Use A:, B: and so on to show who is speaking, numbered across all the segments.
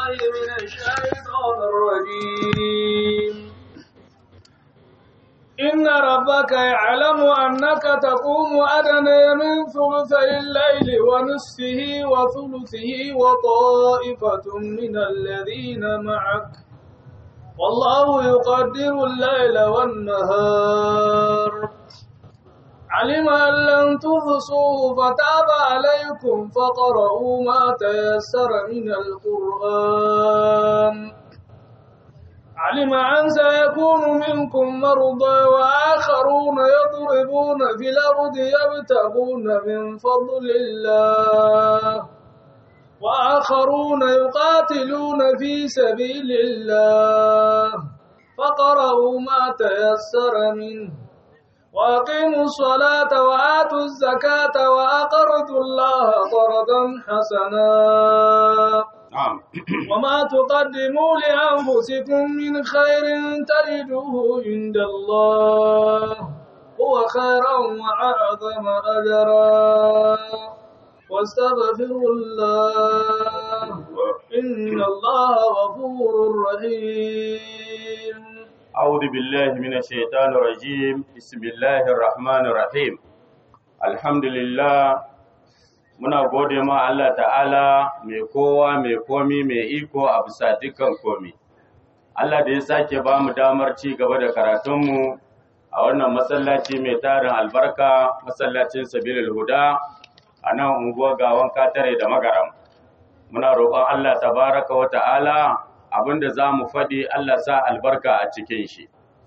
A: من الشيطان الرجيم إن ربك يعلم أنك تقوم أدنى من ثلثي الليل ونصفه وثلثه وطائفة من الذين معك والله يقدر الليل والنهار علم أن لن تحصوه فتاب عليكم فقرؤوا ما تيسر من القرآن علم أن سيكون منكم مرضى وآخرون يضربون في الأرض يبتغون من فضل الله وآخرون يقاتلون في سبيل الله فقرأوا ما تيسر منه وأقيموا الصلاة وآتوا الزكاة وأقرضوا الله قرضا حسنا
B: نعم
A: وما تقدموا لأنفسكم من خير تجدوه عند الله هو خيرا وأعظم أجرا واستغفروا الله إن الله غفور رحيم
B: أعوذ بالله من الشيطان الرجيم بسم الله الرحمن الرحيم الحمد لله muna gode ma Allah ta'ala mai kowa mai komi mai iko a bisa dukkan komi Allah da ya sake ba mu damar ci gaba da karatunmu a wannan masallaci mai tarin albarka masallacin sabilil huda a nan unguwar gawan katare da magaram muna roƙon Allah tabaraka wa ta'ala abinda za mu faɗi Allah sa albarka a cikin shi.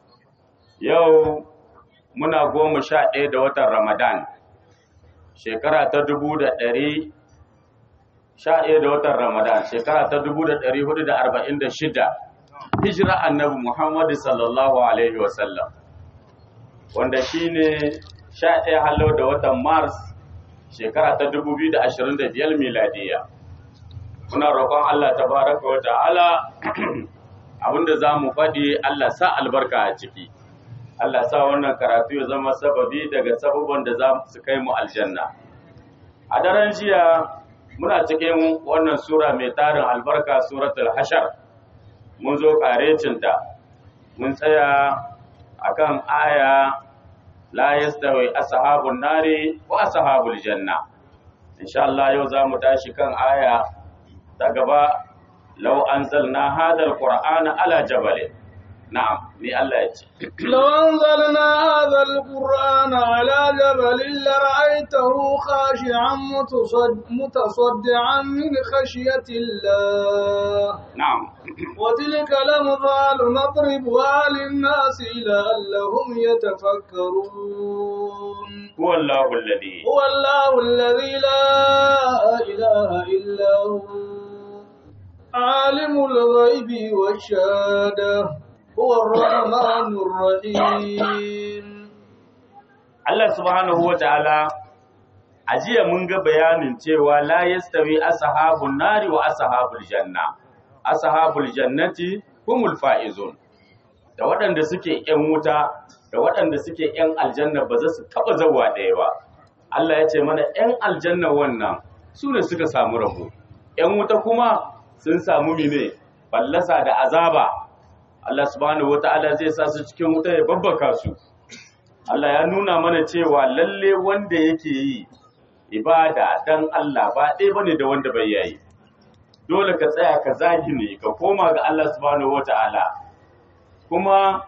B: Yau muna goma sha ɗaya da watan Ramadan, shekara ta dubu da ɗari sha ɗaya da watan Ramadan, shekara ta dubu da ɗari hudu da arba'in da shida, hijira annabi Muhammadu sallallahu Alaihi wasallam, wanda shi ne sha ɗaya halau da watan Mars, shekara ta dubu biyu da ashirin da biyar miladiyya. muna roƙon Allah tabaraka wa ta'ala abinda za mu faɗi Allah sa albarka a ciki Allah sa wannan karatu ya zama sababi daga sababban da za su kai mu aljanna a daren jiya muna cikin wannan sura mai tarin albarka suratul hashar mun zo karecinta mun tsaya akan aya la yastawi ashabun nari wa ashabul janna insha Allah yau za mu tashi kan aya ta gaba lau an zalna hadar ƙura'ana ala jabalin na'am ni Allah ya ce
A: لو أنزلنا هذا القرآن على جبل لرأيته خاشعا متصد- متصدعا من خشية الله
B: na'am
A: وتلك الأمثال نضربها للناس لعلهم يتفكرون
B: huwa Allahu alladhi
A: هو الله الذي لا إله إلا هو عالم الغيب والشهادة هو الرحمن الرحيم
B: Allah subhanahu wa ta'ala a jiya mun ga bayanin cewa la yastawi ashabun nari wa ashabul janna ashabul jannati humul faizun da waɗanda suke ‘yan wuta da waɗanda suke ‘yan aljanna ba za su taɓa zawa ɗaya ba Allah ya ce mana ‘yan aljanna wannan su ne suka samu rabo ‘yan wuta kuma sun samu mine ballasa da azaba Allah subhanahu wa ta'ala zai sa su cikin wuta ya babbaka su Allah ya nuna mana cewa lalle wanda yake yi ibada dan Allah ba ɗaya bane da wanda bai yayi dole ka tsaya ka zahiri ka koma ga Allah subhanahu wata'ala kuma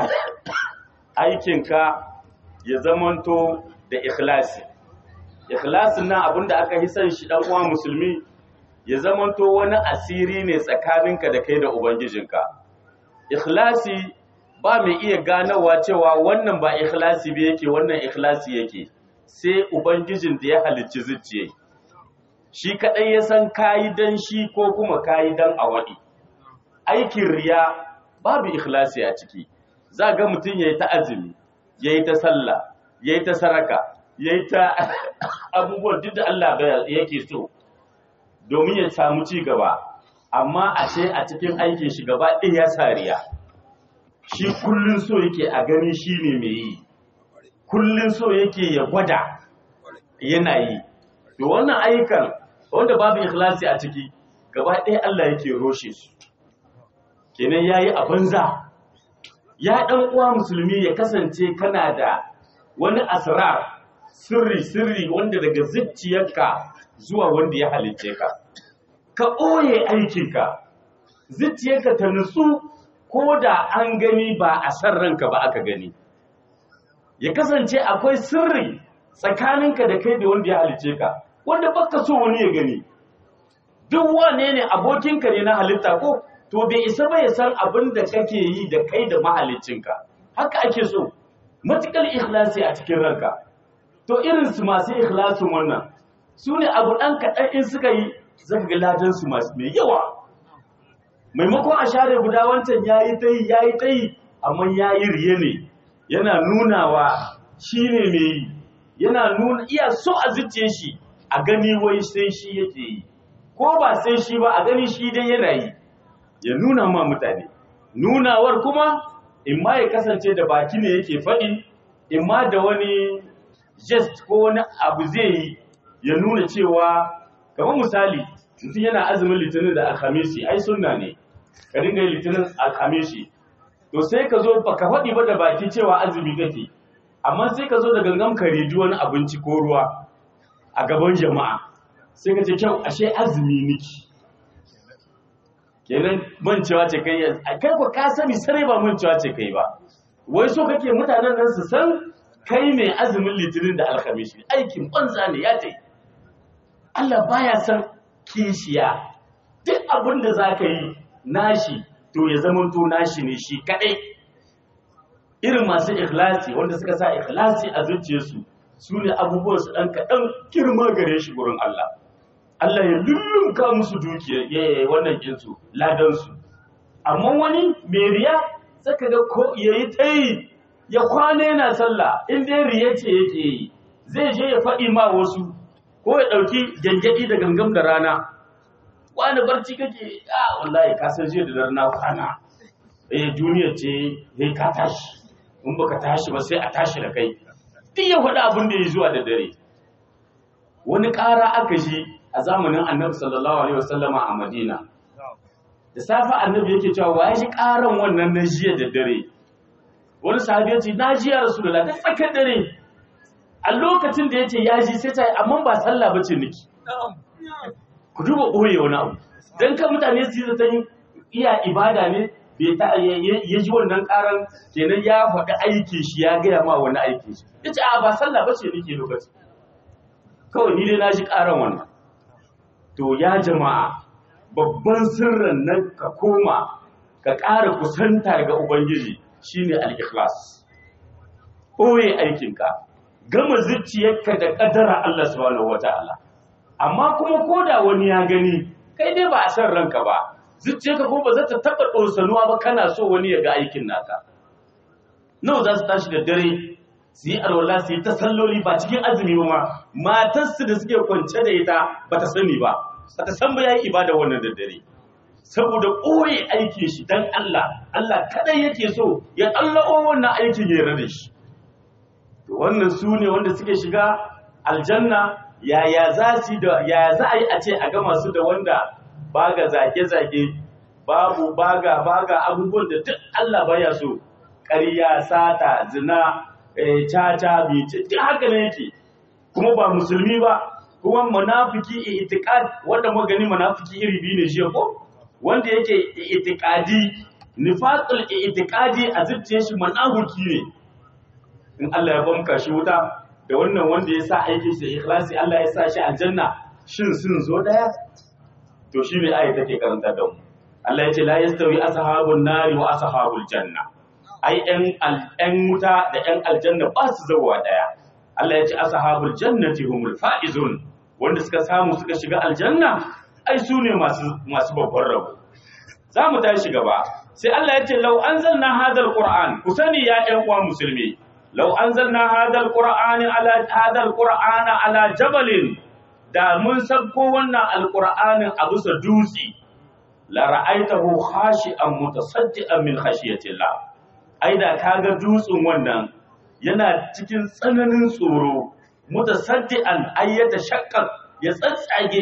B: aikinka ya zamanto da ikhlasi ikhlasin nan abinda aka yi san shi dan uwa musulmi ya zamanto wani asiri ne tsakaninka da kai da ubangijinka ikhlasi ba mai iya ganawa cewa wannan ba ikhlasi ba yake wannan ikhlasi yake sai ubangijin da ya halicci zuciya shi kadai ya san kayi dan shi ko kuma kayi dan awadi aikin riya babu ikhlasi a ciki za ga mutum yayi ta azumi yayi ta sallah yayi ta saraka yayi ta abubuwan duk da Allah yake so domin ya samu ci gaba amma a ce a cikin aikin shi gaba ɗaya ya sariya shi kullun so yake a gani shi ne mai yi kullun so yake ya gwada yana yi to wannan ayyukan wanda babu ikhlasi a ciki gaba ɗaya Allah yake roshe su kenan yayi a banza ya ɗan uwa musulmi ya kasance kana da wani asrar sirri sirri wanda daga zuciyarka zuwa wanda ya halicce ka ka ɓoye aikinka zuciyarka ta nutsu ko da an gani ba a san ranka ba aka gani ya kasance akwai sirri tsakaninka da kai da wanda ya halicce ka wanda baka so wani ya gani duk wane ne abokinka ne na halitta ko to bai isa ba ya san abin da kake yi da kai da mahaliccinka haka ake so matukar ikhlasi a cikin ranka to irin su masu ikhlasin wannan su ne abu ɗan kaɗan in suka yi zaka ga ladan su masu mai yawa maimakon a share guda wancan yayi ta yi yayi ta yi amma yayi riye ne yana nunawa shi ne mai yi yana nuna iya so a zuciye shi a gani wai sai shi yake yi ko ba sai shi ba a gani shi dai yana yi ya nuna ma mutane nunawar kuma in ma ya kasance da baki ne yake faɗi in ma da wani gest ko wani abu zai yi ya nuna cewa kamar misali mutum yana azumin litinin da alhamisi ai sunna ne ka dinga yi litinin alhamisi to sai ka zo baka faɗi ba da baki cewa azumi kake amma sai ka zo da gangan ka reji wani abinci ko ruwa a gaban jama'a sai ka ce kyau ashe azumi niki kenan mancewa ce kai a kai ko ka sani sare ba mancewa ce kai ba wai so kake mutanen nan su san kai mai azumin litinin da alhamishi aikin banza ne ya tai Allah baya san kishiya duk abin da za ka yi nashi to ya zama to nashi ne shi kadai irin masu ikhlasi wanda suka sa ikhlasi a zuciyarsu su ne abubuwan su dan kaɗan girma gare shi gurin Allah Allah ya lullunka musu dukiya ya wannan kinsu ladansu amma wani mai riya saka ga ko yayi tayi ya kwana yana sallah in dai riya ce yake yi zai je ya faɗi ma wasu ko ya ɗauki gyangyaɗi da gangam da rana wani barci kake a wallahi ka san jiya da dare na kwana eh duniya ce sai ka tashi in baka tashi ba sai a tashi da kai duk ya faɗi abin da ya zuwa da dare wani ƙara aka ji a zamanin annabi sallallahu alaihi wasallama a madina da safe annabi yake cewa wa ya ji ƙaran wannan na jiya da dare wani sahabi ya ce na ji ya rasulullah ta tsakar dare a lokacin da ya ce ya ji sai ta yi amma ba sallah ba ce niki ku duba ɓoye wani abu don kan mutane su yi zaton iya ibada ne bai ta ya ji wannan ƙaran kenan ya faɗi aiki shi ya gaya ma wani aiki shi ya ce a ba sallah ba ce niki lokacin kawai ni dai na ji ƙaran wannan to ya jama'a babban sirrin nan ka koma ka ƙara kusanta ga ubangiji shine al-ikhlas ɓoye aikinka gama zuciyarka da ƙadara Allah subhanahu wata'ala amma kuma koda wani ya gani kai dai ba a san ranka ba zuciyarka ko ba za ta taɓa ɗorsanuwa ba kana so wani ya ga aikin naka nawa za su tashi da dare su yi alwala su yi ta salloli ba cikin azumi ba ma matarsu da suke kwance da ita ba ta sani ba ba ta san ba ya yi ibada wannan da dare saboda ɓoye aikin shi don Allah Allah kadai yake so ya tsallako wannan aikin ya rada shi wannan su ne wanda suke shiga aljanna yaya za su da yaya za a yi a ce a gama su da wanda baga zage-zage babu baga baga abubuwan da duk Allah baya so ƙarya sata zina caca bice duk haka ne yake kuma ba musulmi ba kuma munafiki itiqad wanda muka gani munafiki iri biyu ne shi ko wanda yake itiqadi nifaqul itiqadi a zuciyar shi munafiki ne in Allah ya bamka shi wuta da wannan wanda ya sa aikin shi ikhlasi Allah ya sa shi aljanna shin sun zo daya to shi ne ayi take karanta da mu Allah ya ce la yastawi ashabun nari wa ashabul janna ai ɗan ɗan wuta da ɗan aljanna ba su zawa daya Allah ya ce ashabul jannati humul faizun wanda suka samu suka shiga aljanna ai su ne masu masu babban rabo za mu tashi gaba sai Allah ya ce law anzalna hadal qur'an ku sani ya ƴan uwa musulmi لو أنزلنا هذا القرآن على هذا القرآن على جبل da mun sabko wannan alqur'anin a bisa dutse la ra'aitahu khashi'an mutasaddian min khashiyatillah ai da kaga dutsen wannan yana cikin tsananin tsoro mutasaddian ay shakkar ya tsatsage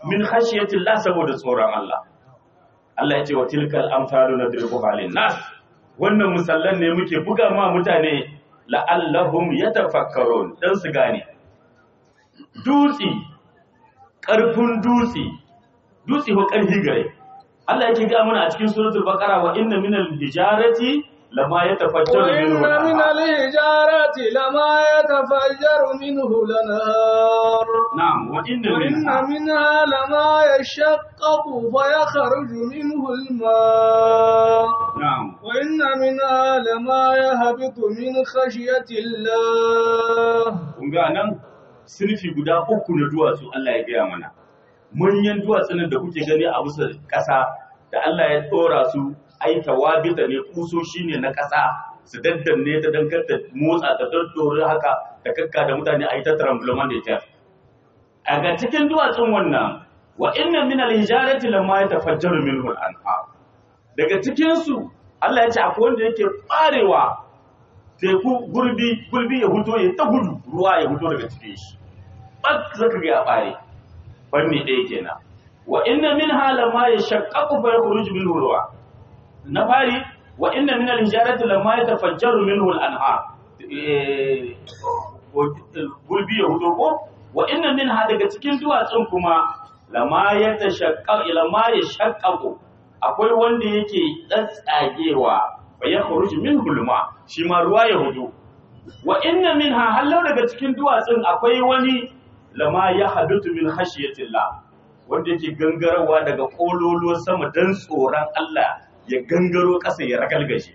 B: min khashiyatillah saboda tsoron Allah Allah ya ce wa tilkal amsalu nadribuha lin nas wannan musallan ne muke buga ma mutane la'allahum yatafakkarun dan su gane dutsi karfin dutsi dutsi ko karfi gare Allah yake ga mana a cikin suratul baqara wa inna minal hijarati lama yatafajjaru
A: وإن
B: minhu
A: من
B: al-anhar.
A: الحجارة لما يتفجر منه الأنهار
B: na'am wa inna
A: وإن
B: minha
A: منها لما يشقق فيخرج منه الماء
B: na'am
A: وإن منها لما يهبط من خشية الله
B: kun ga nan sinfi guda uku na duwatsu Allah ya gaya mana manyan duwatsunan da kuke gani a bisa ƙasa da Allah ya ɗora su ai tawabita ne kusoshi ne na ƙasa su daddanne ta dankar ta motsa ta daddore haka da kakka da mutane a yi ta tremblement da ita a ga cikin duwatsun wannan wa inna min al-hijarati lamma yatafajjaru minhu al-anhar daga cikin su Allah ya ce akwai wanda yake barewa teku gurbi gurbi ya huto ya ta gudu ruwa ya huto daga cikin shi bak zaka ga ya bare fanni ɗaya kenan wa inna minha lamma yashaqqaqu fa yakhruju minhu ruwa na fari wa inna min al-hijarati lamma yatafajjaru minhu al-anhar Eh, gurbi ya huto ko wa inna minha daga cikin duwatsun kuma lamma yatashaqqaqu lamma yashaqqaqu akwai wanda yake tsatsagewa fa yakhruju minhu al-ma shi ma ruwa ya hudu wa inna minha hallau daga cikin duwatsun akwai wani lama ya hadutu min khashiyatillah wanda yake gangarawa daga kololuwar sama dan tsoron Allah ya gangaro ƙasa ya ragalgaje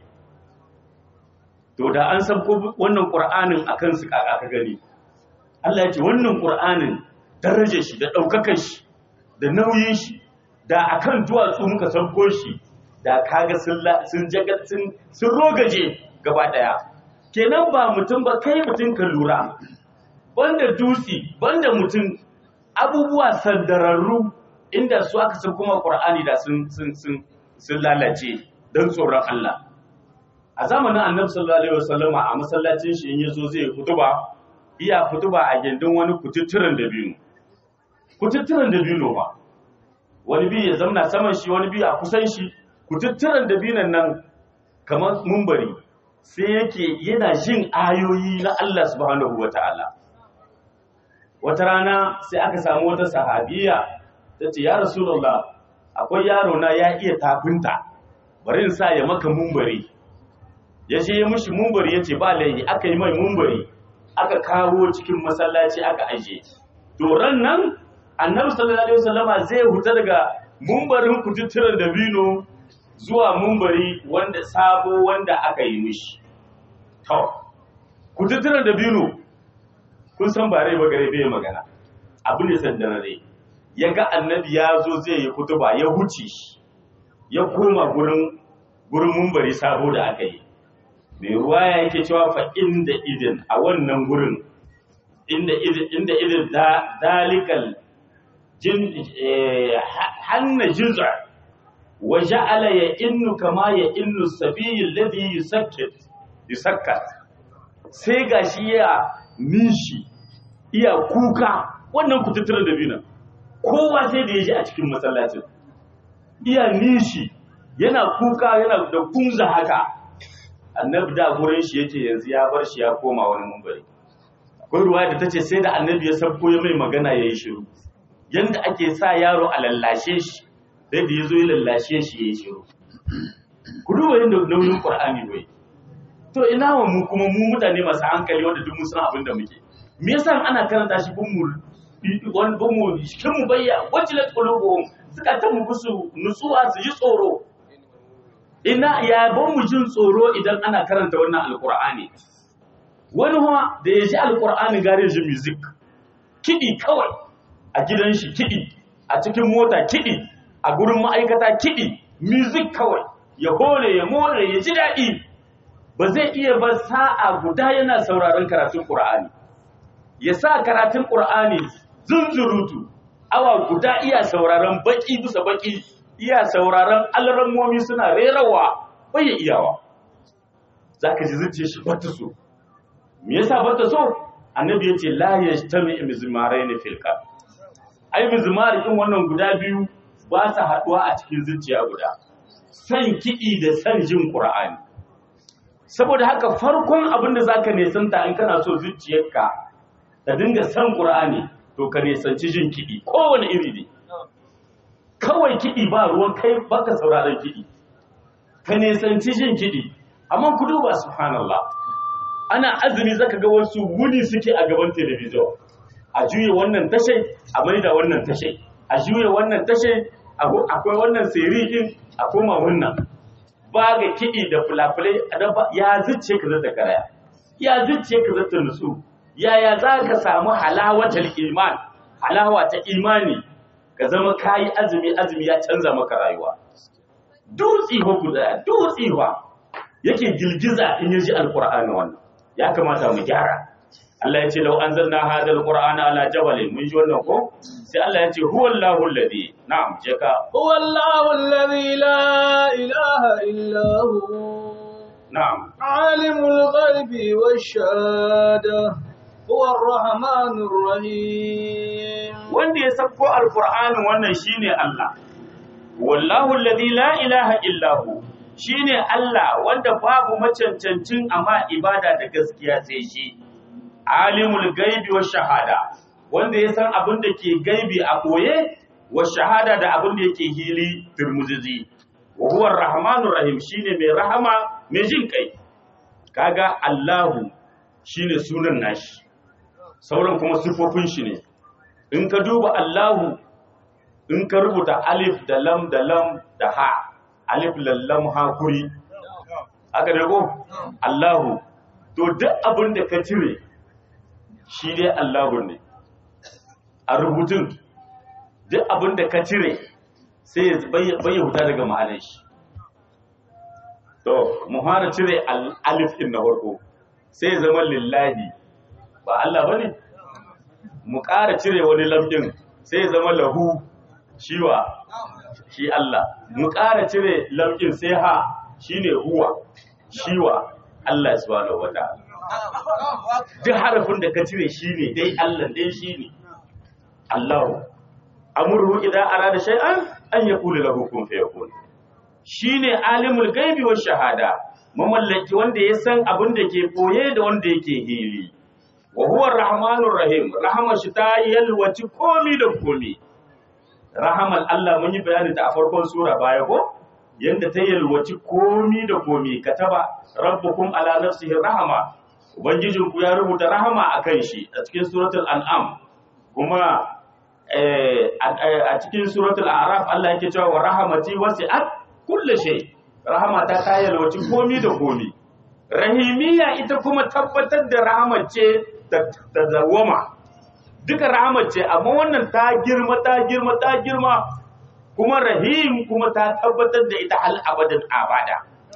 B: to da an sabko wannan qur'anin akan su kaka ka gani Allah ya ce wannan qur'anin darajar shi da daukakar shi da nauyin shi da akan duwatsu muka sabko shi da kaga sun la- sun jaga sun sun rogaje gaba daya kenan ba mutum ba kai mutum ka lura banda dutse banda mutum abubuwa sandararru inda su aka san kuma qur'ani da sun sun sun sun lalace don tsoron Allah a zamanin annabi sallallahu alaihi wasallam a masallacin shi in yazo zai kutuba iya kutuba a gindin wani kututturen dabino kututturen dabino ba wani bi ya zamna saman shi wani bi a kusan shi kututturen dabinon nan kamar mumbari sai yake yana jin ayoyi na Allah subhanahu wataala wata rana sai aka samu wata sahabiya ta ce ya rasulullah akwai yaro na ya iya tafinta bari in sa ya maka mumbari ya je ya mushi mumbari ya ce ba laihi aka yi mai mumbari aka kawo cikin masallaci aka aje to ran nan annabi sallallahu alaihi wasallama zai huta daga mumbarin kututturen dabino zuwa mumbari wanda sabo wanda aka yi mishi to kututturen dabino kun san ba rai ba gare bai magana abu ne sandarare ya ga annabi ya zo zai yi kutuba ya huce shi ya koma gurin gurin mumbari sabo da aka yi mai ruwa ya yake cewa fa inda idin a wannan gurin inda idin inda idin da dalikal jin eh, ha- hanna juz'a wa ja'ala ya innu kama ya innu sabiyi alladhi yusakkat yusakkat sai gashi ya nishi iya kuka wannan kututturen da biyu kowa sai da ya ji a cikin masallacin iya nishi yana kuka yana da kunza haka annabi da gurin shi yake yanzu ya bar shi ya koma wani mumbari akwai ruwa da tace sai da annabi ya sabko ya mai magana yayi shiru yanda ake sa yaro a lallashe shi sai da yazo ya lallashe shi yayi shiru ku duba yanda nauyin qur'ani bai to ina wa mu kuma mu mutane masu hankali wanda duk mun san abin da muke me yasa ana karanta shi bin mu wani bin mu cikin mu bayya wajilat qulubuhum suka ta mu busu nutsuwa su ji tsoro ina ya ban mu jin tsoro idan ana karanta wannan alqur'ani wani kuma da ya ji alqur'ani gare ji music kidi kawai a gidan shi kidi a cikin mota kidi a gurin ma'aikata kidi music kawai ya hore ya more ya ji daɗi ba zai iya ba sa'a guda yana sauraron karatun Qur'ani ya sa karatun Qur'ani zunzurutu awa guda iya sauraron baki bisa baki iya sauraron alrammomi suna rerawa bai ya iyawa zaka ji zuciya shi bata so me yasa bata so annabi yace la yajtami mizmaraini fil qalb ai mizmar din wannan guda biyu ba su haduwa a cikin zuciya guda san kiɗi da san jin qur'ani saboda haka farkon abin da zaka nesanta in kana so zuciyarka ta dinga san qur'ani to ka nesanci jin kiɗi kowane iri ne kawai kiɗi ba ruwan kai baka sauraron kiɗi ka nesanci jin kiɗi amma ku duba subhanallah ana azumi zaka ga wasu wuni suke a gaban telebijin a juye wannan tashe a maida wannan tashe a juye wannan tashe akwai wannan sirikin a koma wannan ba ga kiɗi da fulafulai ya zuce ka zata karaya ya zuce ka zata nutsu yaya za ka samu halawatar iman halawa ta imani ka zama kayi azumi azumi ya canza maka rayuwa dutsi ho guda dutsi yake girgiza in yaji alqur'ani wannan ya kamata mu gyara Allah ya ce lau anzalna hadha alqur'ana ala jabalin mun ji wannan ko sai Allah ya ce huwallahu alladhi na'am je ka
A: huwallahu alladhi la ilaha illa hu
B: na'am
A: alimul ghaibi wash-shahada huwa ar-rahmanur rahim
B: wanda ya sako alqur'ani wannan shine Allah wallahu alladhi la ilaha illa hu shine Allah wanda babu macancancin amma ibada da gaskiya sai shi alimul gaibi wa shahada wanda ya san abin da ke gaibi a koye wa shahada da abin da yake hili turmuzizi wa huwa rahmanur rahim shine mai rahama mai jin kai kaga Allahu shine sunan nashi sauran kuma sifofin shi ne in ka duba Allahu in ka rubuta alif da lam da lam da ha alif lallam hakuri aka dago Allahu to duk abin da ka cire shi dai Allahu ne a rubutun duk abin da ka cire sai ya bayyana huta daga ma'anar shi to mu fara cire alif din na farko sai ya zama lillahi ba Allah bane mu ƙara cire wani lamɗin sai ya zama lahu shiwa shi Allah mu ƙara cire lamɗin sai ha shine huwa shiwa Allah subhanahu wataala duk harafin da ka cire shine dai Allah dai shine Allahu amruhu idan arada shay'an an yaqulu lahu kun fayakun shine alimul gaibi wash shahada mamallaki wanda ya san abin da ke boye da wanda yake hili wa huwa rahmanur rahim rahama shi ta yalwaci komi da komi rahamal Allah mun yi bayani ta a farkon sura baya ko yanda ta yalwaci komi da komi kataba rabbukum ala nafsihi rahama ubangijinku ya rubuta rahama akan shi a cikin suratul an'am kuma a cikin suratul a'raf Allah yake cewa wa rahamati wasi'at kulli shay rahamata ta yalwaci komi da komi rahimiyya ita kuma tabbatar da rahamar ce ta zawama duka rahamar ce amma wannan ta girma ta girma ta girma kuma rahim kuma ta tabbatar da ita hal abadan abada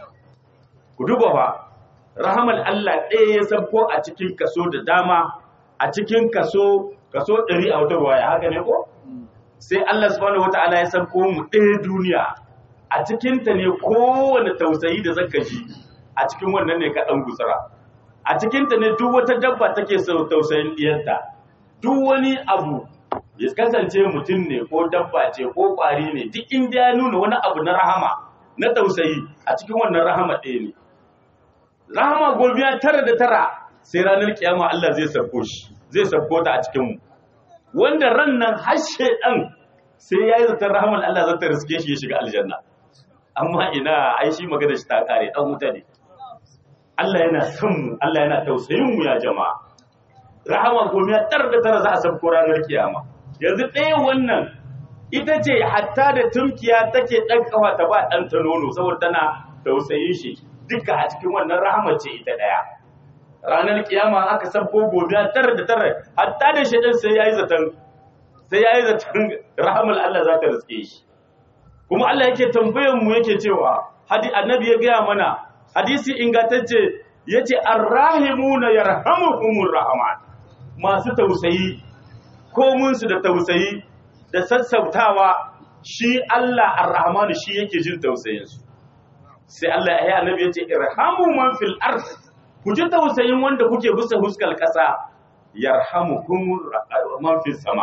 B: ku duba fa rahamar Allah ɗaya ya sabko a cikin kaso da dama a cikin kaso kaso ɗari a wata ruwaya haka ne ko sai Allah subhanahu wata'ala ya sabko mu ɗaya duniya a cikinta ne kowane tausayi da zaka ji a cikin wannan ne ka ɗan gutsura a cikinta ne duk wata dabba take sau tausayin ɗiyarta duk wani abu ya kasance mutum ne ko dabba ce ko ƙwari ne duk inda ya nuna wani abu na rahama na tausayi a cikin wannan rahama ɗaya ne rahama gobiya tara da tara sai ranar kiyama Allah zai sabko shi zai sabko ta a cikin mu wanda ran nan har shedan sai yayi zatar rahman Allah zata riske shi ya shiga aljanna amma ina ai shi magana shi ta kare dan wuta ne Allah yana son mu Allah yana tausayin mu ya jama'a rahama gobiya tara da tara za a sabko ranar kiyama yanzu ɗaya wannan ita ce hatta da tumkiya take ɗan kafa ta ba ɗan ta nono saboda tana tausayin shi duka a cikin wannan rahama ce ita ɗaya ranar kiyama aka sabko gobe tara da tara hatta da shaidan sai yayi zaton sai yayi zaton rahamul Allah za ta riske shi kuma Allah yake tambayar mu yake cewa hadi annabi ya gaya mana hadisi ingantacce yace arrahimuna yarhamuhumur rahman masu tausayi komun su da tausayi da sassautawa shi Allah arrahmanu shi yake jin tausayin su sai Allah ya annabi yace irhamu man fil ard ku ji tausayin wanda kuke bisa huskar ƙasa yarhamukum man fis sama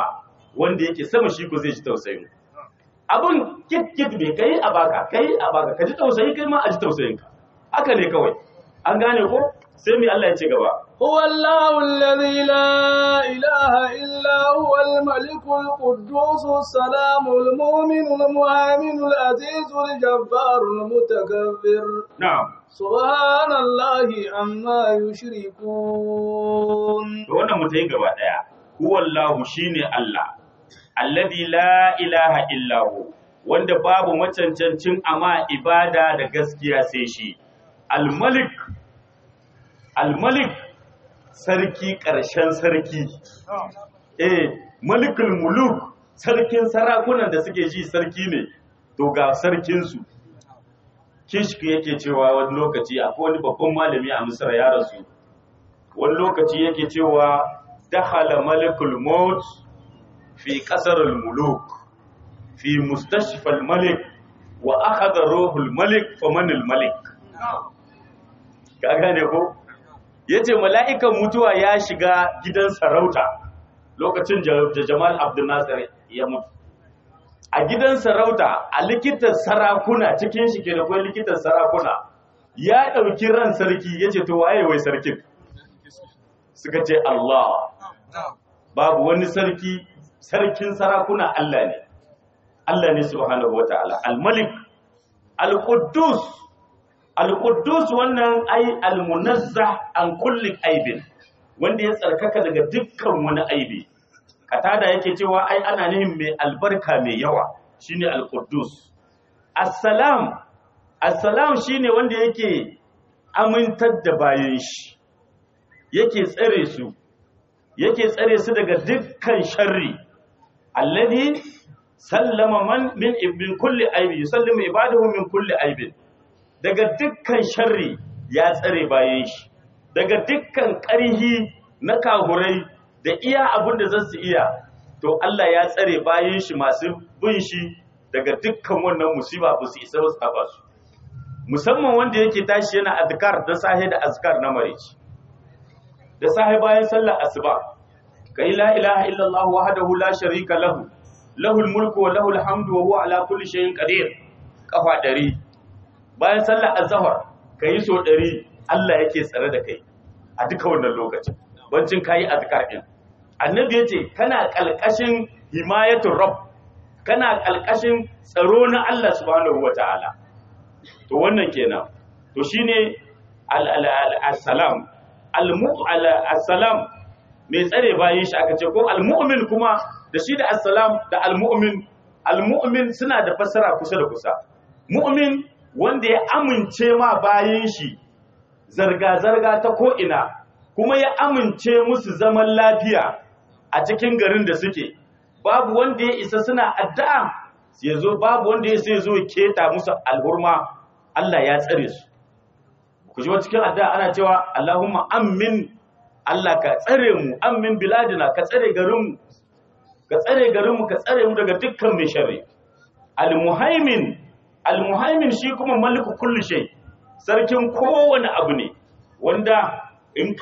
B: wanda yake sama shi ko zai ji tausayin abin kit kit bai kai a baka kai a baka ka ji tausayi kai ma a ji tausayin ka haka ne kawai an gane ko sai mai Allah ya ce gaba
A: هو الله الذي لا إله إلا هو الملك القدوس السلام المؤمن المهيمن العزيز الجبار المتكبر
B: na'am
A: سبحان الله عما يشركون
B: to wannan mutai gaba daya huwallahu shine Allah alladhi la ilaha illa hu wanda babu macancancin ama ibada da gaskiya sai shi al-malik al-malik sarki ƙarshen sarki eh malikul muluk sarkin sarakunan da suke ji sarki ne to ga sarkinsu kishki yake cewa wani lokaci akwai wani babban malami a misra ya rasu wani lokaci yake cewa dakhala malikul maut fi qasarul muluk fi mustashfal malik wa akhadha ruhul malik famanil malik ka gane ko yace mala'ikan mutuwa ya shiga gidan sarauta lokacin da Jamal Abdul Nasir ya mutu a gidan sarauta a likitan sarakuna cikin shi ke da kwai likitan sarakuna ya ɗauki ran sarki yace to waye wai sarkin suka ce Allah babu wani sarki sarkin sarakuna Allah ne Allah ne subhanahu wataala al-malik al-quddus al-quddus wannan ai al-munazzah an kulli aibin wanda ya tsarkaka daga dukkan wani aibi katada yake cewa ai ana nihin mai albarka mai yawa shine al-quddus assalam assalam shine wanda yake amintar da bayan shi yake tsare su yake tsare su daga dukkan sharri alladhi sallama man min min kulli aibi yusallimu ibadahu min kulli aibin daga dukkan sharri ya tsare bayan shi daga dukkan ƙarhi na kahurai da iya abin da zasu iya to Allah ya tsare bayan shi masu bin shi daga dukkan wannan musiba ba su isa ba su taba su musamman wanda yake tashi yana azkar da sahe da azkar na marici da sahi bayan sallar asuba kai la ilaha illallah wahdahu la sharika lahu lahul mulku wa lahul hamdu wa huwa ala kulli shay'in qadir kafa dari bayan sallar azhar kai so dari Allah yake tsare da kai a duka wannan lokacin bancin kai azkar din annabi yace kana kalkashin himayatul rabb kana kalkashin tsaro na Allah subhanahu wataala to wannan kenan to shine al-salam al-salam mai tsare bayan shi aka ce ko al-mu'min kuma da shi da assalam da al-mu'min al-mu'min suna da fassara kusa da kusa mu'min wanda ya amince ma bayan shi zarga-zarga ta ko'ina kuma ya amince musu zaman lafiya a cikin garin da suke babu wanda ya isa suna addu'a ya zo babu wanda ya sai zo keta musu alhurma Allah ya tsare su ku ji cikin addu'a ana cewa Allahumma amin Allah ka tsare mu amin biladina ka tsare garinmu ka tsare garinmu ka tsare mu daga dukkan mai sharri al-muhaimin al-muhaimin shi kuma maliku kulli shay sarkin kowane abu ne wanda in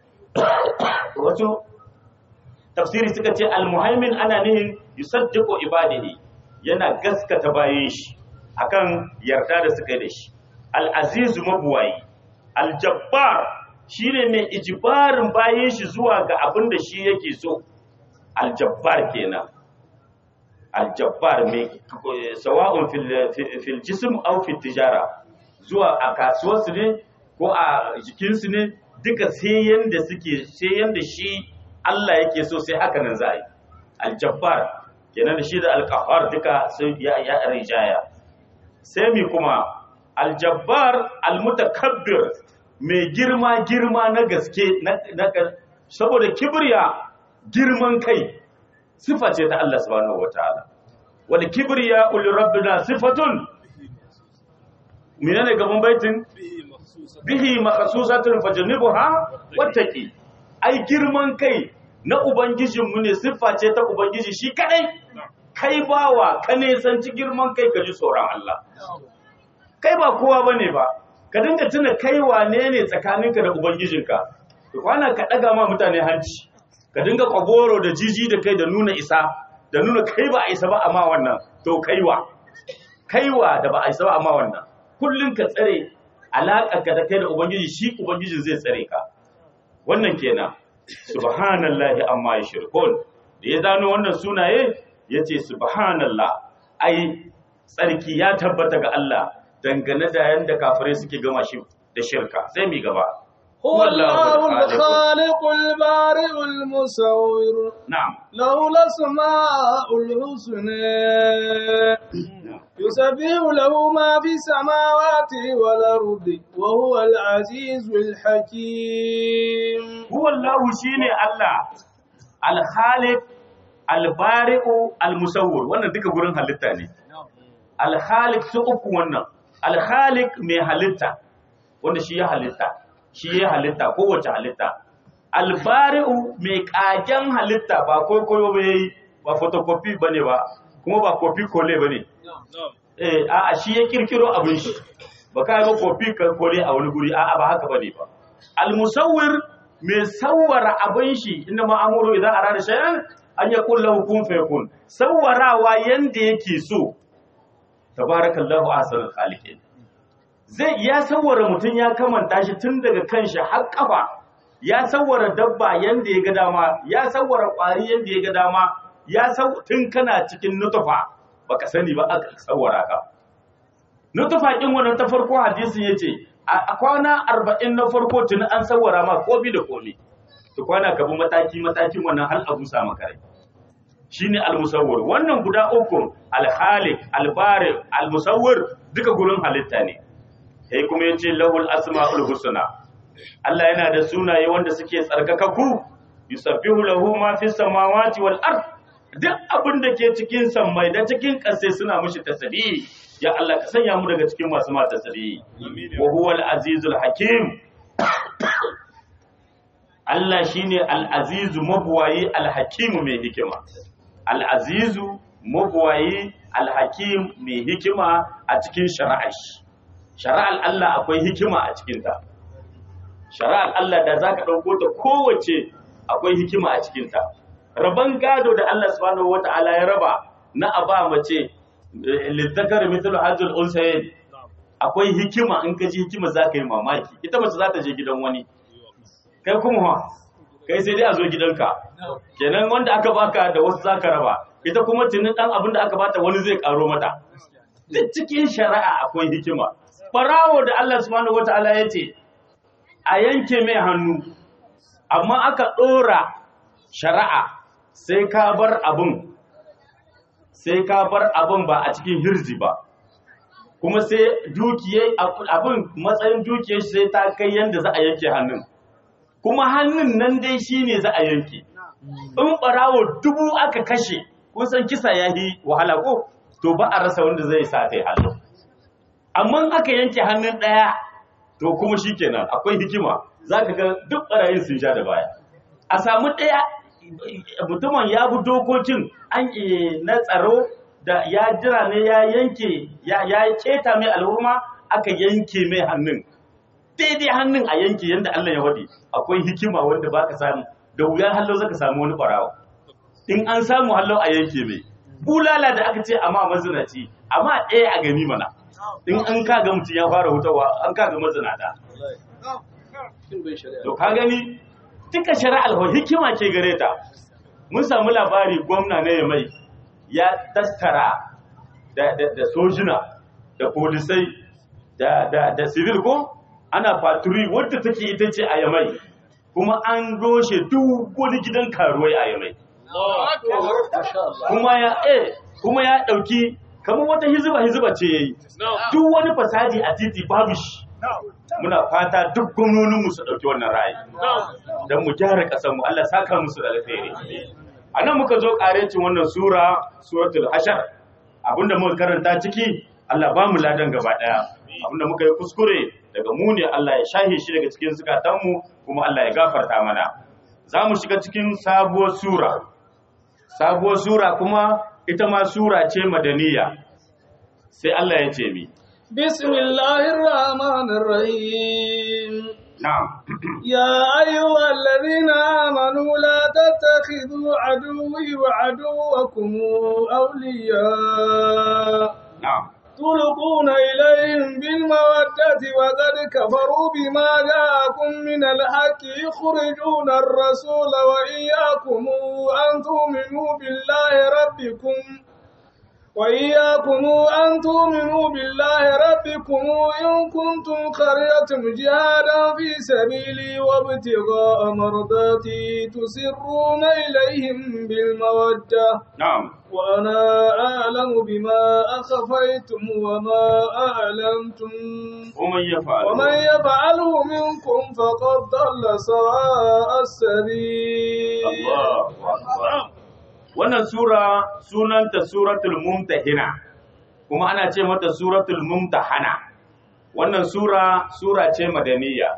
B: wato tafsiri suka ce al-muhaimin ana nihin yusaddiqu ibadihi yana gaskata bayan shi akan yarda da suka yi da shi al-azizu mabuwayi al-jabbar shine mai ijibarin bayan shi zuwa ga abin da shi yake so al-jabbar kenan al-jabbar mai sawa'un fil jism aw fil tijara zuwa a kasuwarsu ne ko a jikinsu ne duka sai yanda suke sai yanda shi Allah yake so sai haka nan za a yi al-jabbar kenan da shi da al-qahhar duka sai ya ya rijaya sai mi kuma al-jabbar al-mutakabbir mai girma girma na gaske na saboda kibriya girman kai sifa ce ta Allah subhanahu wataala wal kibriya ul rabbina sifatun menene gaban baitin bihi makhsusatun fajnibuha wattaqi ai girman kai na ubangijinmu ne siffa ce ta ubangiji shi kadai kai bawa ka nesanci girman kai ka ji tsoron Allah kai ba kowa bane ba ka dinga tuna kai wane ne tsakaninka da ubangijinka ka kwana ka daga ma mutane hanci ka dinga kwagoro da jiji da kai da nuna isa da nuna kai ba a isa ba amma wannan to kaiwa kaiwa da ba a isa ba amma wannan kullun ka tsare alaƙar ka da kai da ubangiji shi ubangijin zai tsare ka wannan kenan subhanallahi amma yushrikun da ya zano wannan sunaye yace subhanallah ai tsarki ya tabbata ga Allah dangane da yanda kafirai suke gama shi da shirka sai mi gaba
A: هو الله الخالق البارئ المصور
B: na'am
A: له الأسماء الحسنى يسبح له ما في السماوات والأرض وهو العزيز الحكيم
B: huwa Allah shine Allah al-khaliq al-bari'u al-musawwir wannan duka gurin halitta ne al-khaliq su uku wannan al-khaliq mai halitta wanda shi ya halitta shi ya halitta kowace halitta al-bari'u mai kagen halitta ba koyo ba yayi ba photocopy bane ba kuma ba copy kole bane eh a'a shi ya kirkiro abin shi ba ka ga copy ka kole a wani guri a'a ba haka bane ba al-musawwir mai sawwara abin shi inda ma'amuru idan arada shay'an an yaqul lahu kun fayakun sawwarawa yanda yake so tabarakallahu ahsanul khaliqin zai ya sawwara mutum ya kamanta shi tun daga kanshi har kafa ya sawwara dabba yanda ya ga dama ya sawwara kwari yanda ya ga dama ya saw tun kana cikin nutufa baka sani ba aka sawwara ka nutufa kin wannan ta farko hadisin yace a kwana 40 na farko tun an sawwara ma kobi da komi to kwana ka bi mataki matakin wannan hal abu sa maka rai shine al-musawwir wannan guda uku al-khaliq al-bari al-musawwir duka gurin halitta ne sai kuma yace lahul asmaul husna Allah yana da sunaye wanda suke tsarkakaku yusabbihu lahu ma fis samawati wal ard duk abin da ke cikin sammai da cikin ƙasa suna mishi tasbihi ya Allah ka sanya mu daga cikin masu ma tasbihi wa huwal azizul hakim Allah shine al-azizu mabwayi al-hakim mai hikima al-azizu mabwayi al-hakim mai hikima a cikin shari'ar shi shari'ar Allah akwai hikima a cikinta shari'ar Allah da zaka dauko ta kowace akwai hikima a cikinta raban gado da Allah subhanahu wata'ala ya raba na aba mace lizzakar mithlu hajjul unsayin akwai hikima in ka ji hikima zaka yi mamaki ita mace za ta je gidan wani kai kuma kai sai dai a zo gidanka kenan wanda aka baka da wasu zaka raba ita kuma tunin dan abin da aka bata wani zai karo mata duk cikin shari'a akwai hikima barawo da Allah subhanahu wataala ya ce a yanke mai hannu amma aka dora shari'a sai ka bar abin sai ka bar abin ba a cikin hirji ba kuma sai dukiyai abin matsayin dukiyar sai ta kai yanda za a yanke hannun kuma hannun nan dai shine za a yanke in barawo dubu aka kashe kun san kisa ya yi wahala ko to ba a rasa wanda zai sa kai hannu amma aka yanke hannun ɗaya to kuma shikenan akwai hikima za ka ga duk ɓarayin sun sha da baya a samu ɗaya mutumin ya bi dokokin an na tsaro da ya jira ne ya yanke ya keta mai al'umma aka yanke mai hannun daidai hannun a yanke yadda Allah ya wadi akwai hikima wanda baka samu da wuya hallo zaka samu wani barawa in an samu hallo a yanke mai bulala da aka ce amma mazinaci amma ɗaya a gani mana in an kaga mutum ya fara hutawa an kaga mazinata to ka gani duka shari'ar hikima ke gare ta mun samu labari gwamna na yamai ya tattara da sojina da polisai da civil ko ana faturi wadda take ita ce a yamai kuma an roshe duk wani gidan karuwai a yamai kuma ya eh kuma ya dauki kamar wata hiziba hiziba ce yayi duk wani fasadi a titi babu shi muna fata duk gwamnonin mu su dauki wannan ra'ayi dan mu gyara kasar mu Allah saka musu da alheri anan muka zo karecin wannan sura suratul hashar abinda muka karanta ciki Allah ba mu ladan gaba daya abinda muka yi kuskure daga mu ne Allah ya shahe shi daga cikin zukatanmu kuma Allah ya gafarta mana za mu shiga cikin sabuwar sura sabuwar sura kuma ita ma sura ce madaniya sai Allah ya ce mi
A: bismillahir rahmanir rahim
B: na'am
A: يا أيها الذين آمنوا لا تتخذوا عدوي وعدوكم أولياء
B: na'am
A: تلقون إليهم بالمودة وقد كفروا بما جاءكم من الحق يخرجون الرسول وإياكم أن تؤمنوا بالله ربكم وإياكم أن تؤمنوا بالله ربكم إن كنتم خرجتم جهادا في سبيلي وابتغاء مرضاتي تسرون إليهم بالمودة
B: na'am
A: وأنا أعلم بما أخفيتم وما أعلنتم
B: ومن يفعل
A: ومن يفعله منكم فقد ضل سواء السبيل
B: Allahu akbar wannan sura sunanta suratul mumtahina kuma ana ce mata suratul mumtahana wannan sura sura ce madaniya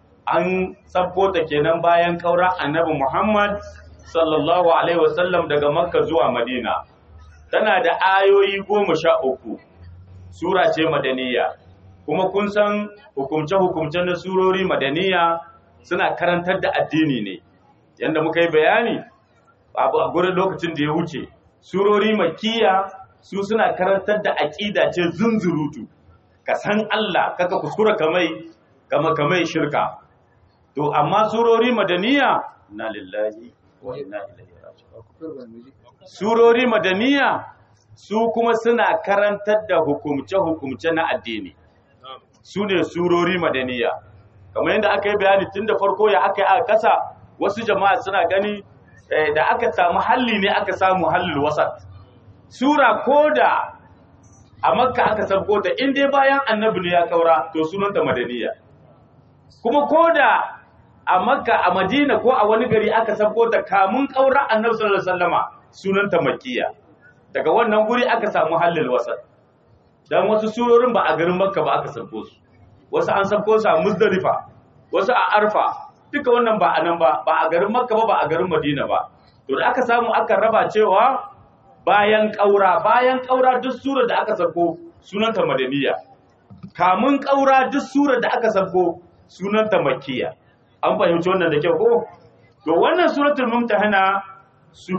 B: an sabko ta kenan bayan kaura annabi Muhammad sallallahu alaihi wasallam daga makka zuwa madina tana da ayoyi goma sha uku sura ce madaniya kuma kun san hukumce-hukumce na surori madaniya suna karantar da addini ne yadda muka yi bayani abu a gurin lokacin da ya wuce surori makiya su suna karantar da aƙida ce zunzurutu ka san Allah kaka kuskura kamai kama kamai shirka to amma surori madaniya na lillahi wa inna ilaihi raji'un surori madaniya su kuma suna karantar da hukumce-hukumce na addini su ne surori madaniya kamar yadda aka yi bayani tun da farko ya aka yi aka kasa wasu jama'a suna gani eh, da aka samu halli ne aka samu hallil wasat sura ko da a makka aka sabko ta in dai bayan annabi ne ya kaura to sunanta madaniya kuma ko da a makka a madina ko a wani gari aka sabko ta kamun kaura annabi sallallahu alaihi wasallama sunanta makkiya daga wannan guri aka samu hallil wasat dan wasu surorin ba a garin makka ba aka sabko su wasu an sabko su a muzdalifa wasu a arfa duka wannan ba a nan ba ba a garin makka ba ba a garin madina ba to da aka samu aka raba cewa bayan ƙaura bayan ƙaura duk surar da aka sabko sunanta madaniya kamun ƙaura duk surar da aka sabko sunanta makkiya an fahimci wannan da kyau ko to wannan suratul mumtahana su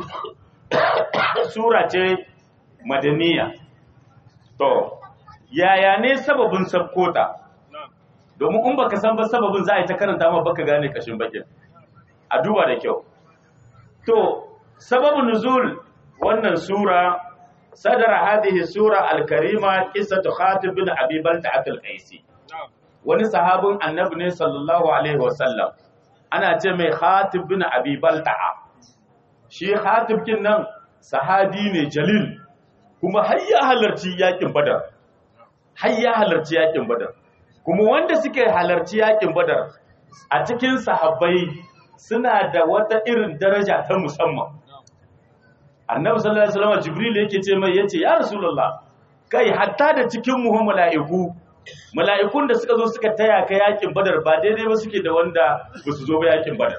B: sura ce madaniya to yaya ne sababin sabkota domin in baka san ba sababin za a yi ta karanta ma baka gane kashin bakin a duba da kyau to sababin nuzul wannan sura sadara hadhihi sura al-karima qissatu khatib bin abi balta'at al-qaisi wani sahabin annabi ne sallallahu alaihi wasallam ana ce mai khatib bin abi balta'a shi khatib kin nan sahabi ne jalil kuma har ya halarci yakin badar har ya halarci yakin badar kuma wanda suke halarci yakin badar a cikin sahabbai suna da wata irin daraja ta musamman annabi sallallahu alaihi wasallam jibril yake ce mai yace ya rasulullah kai hatta da cikin mu mala'iku mala'ikun da suka zo suka taya ka yakin badar ba daidai ba suke da wanda ba su zo ba yakin badar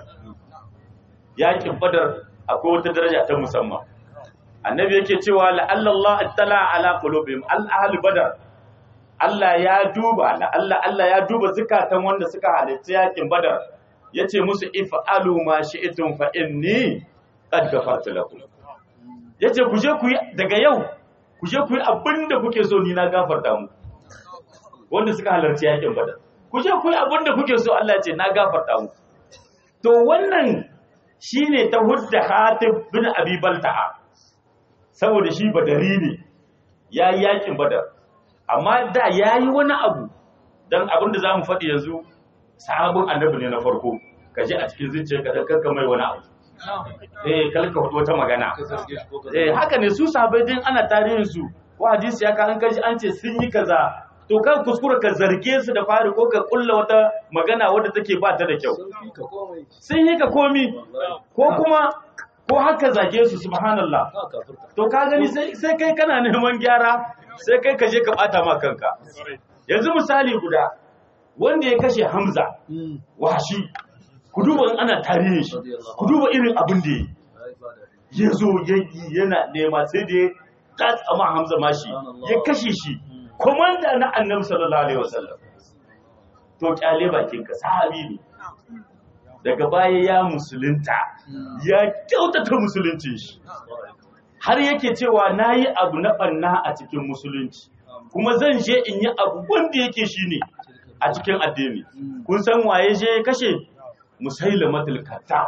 B: yakin badar akwai wata daraja ta musamman annabi yake cewa la'alla Allah attala ala qulubihim al-ahl badar Allah ya duba la'alla Allah ya duba zukatan wanda suka halitta yakin badar yace musu if'alu ma shi'tum fa inni qad ghafartu lakum yace ku je ku yi daga yau ku je ku yi abinda kuke so ni na gafarta mu wanda suka halarci yakin badar ku je ku yi abinda kuke so Allah ya ce na gafarta mu to wannan shine ta hudda Hatib bin Abi Balta'a saboda shi badari ne yayi yakin badar amma da yayi wani abu dan abin da zamu faɗi yanzu sahabin annabi ne na farko kaje a cikin zuciyarka dan karka mai wani abu eh kalka hudu wata magana eh haka ne su sahabbai din ana tarihin su ko hadisi ya ka an kaji an ce sun yi kaza to kan kuskura ka zarge su da fari ko ka kulla wata magana wadda take ba ta da kyau sun yi ka komi ko kuma ko haka zage su subhanallah to ka gani sai kai kana neman gyara sai kai ka je ka bata ma kanka yanzu misali guda wanda ya kashe Hamza washi ku duba in ana tarihin shi ku duba irin abin da ya zo yana nema sai da ya tsama Hamza mashi ya kashe shi komanda na annabi sallallahu alaihi wasallam to kyale bakinka sahabi ne daga baya ya musulunta ya kyautata musuluncin shi har yake cewa na yi abu na ɓanna a cikin musulunci kuma zan je in yi abu wanda yake shi ne a cikin addini kun san waye je ya kashe musailamatul kazzab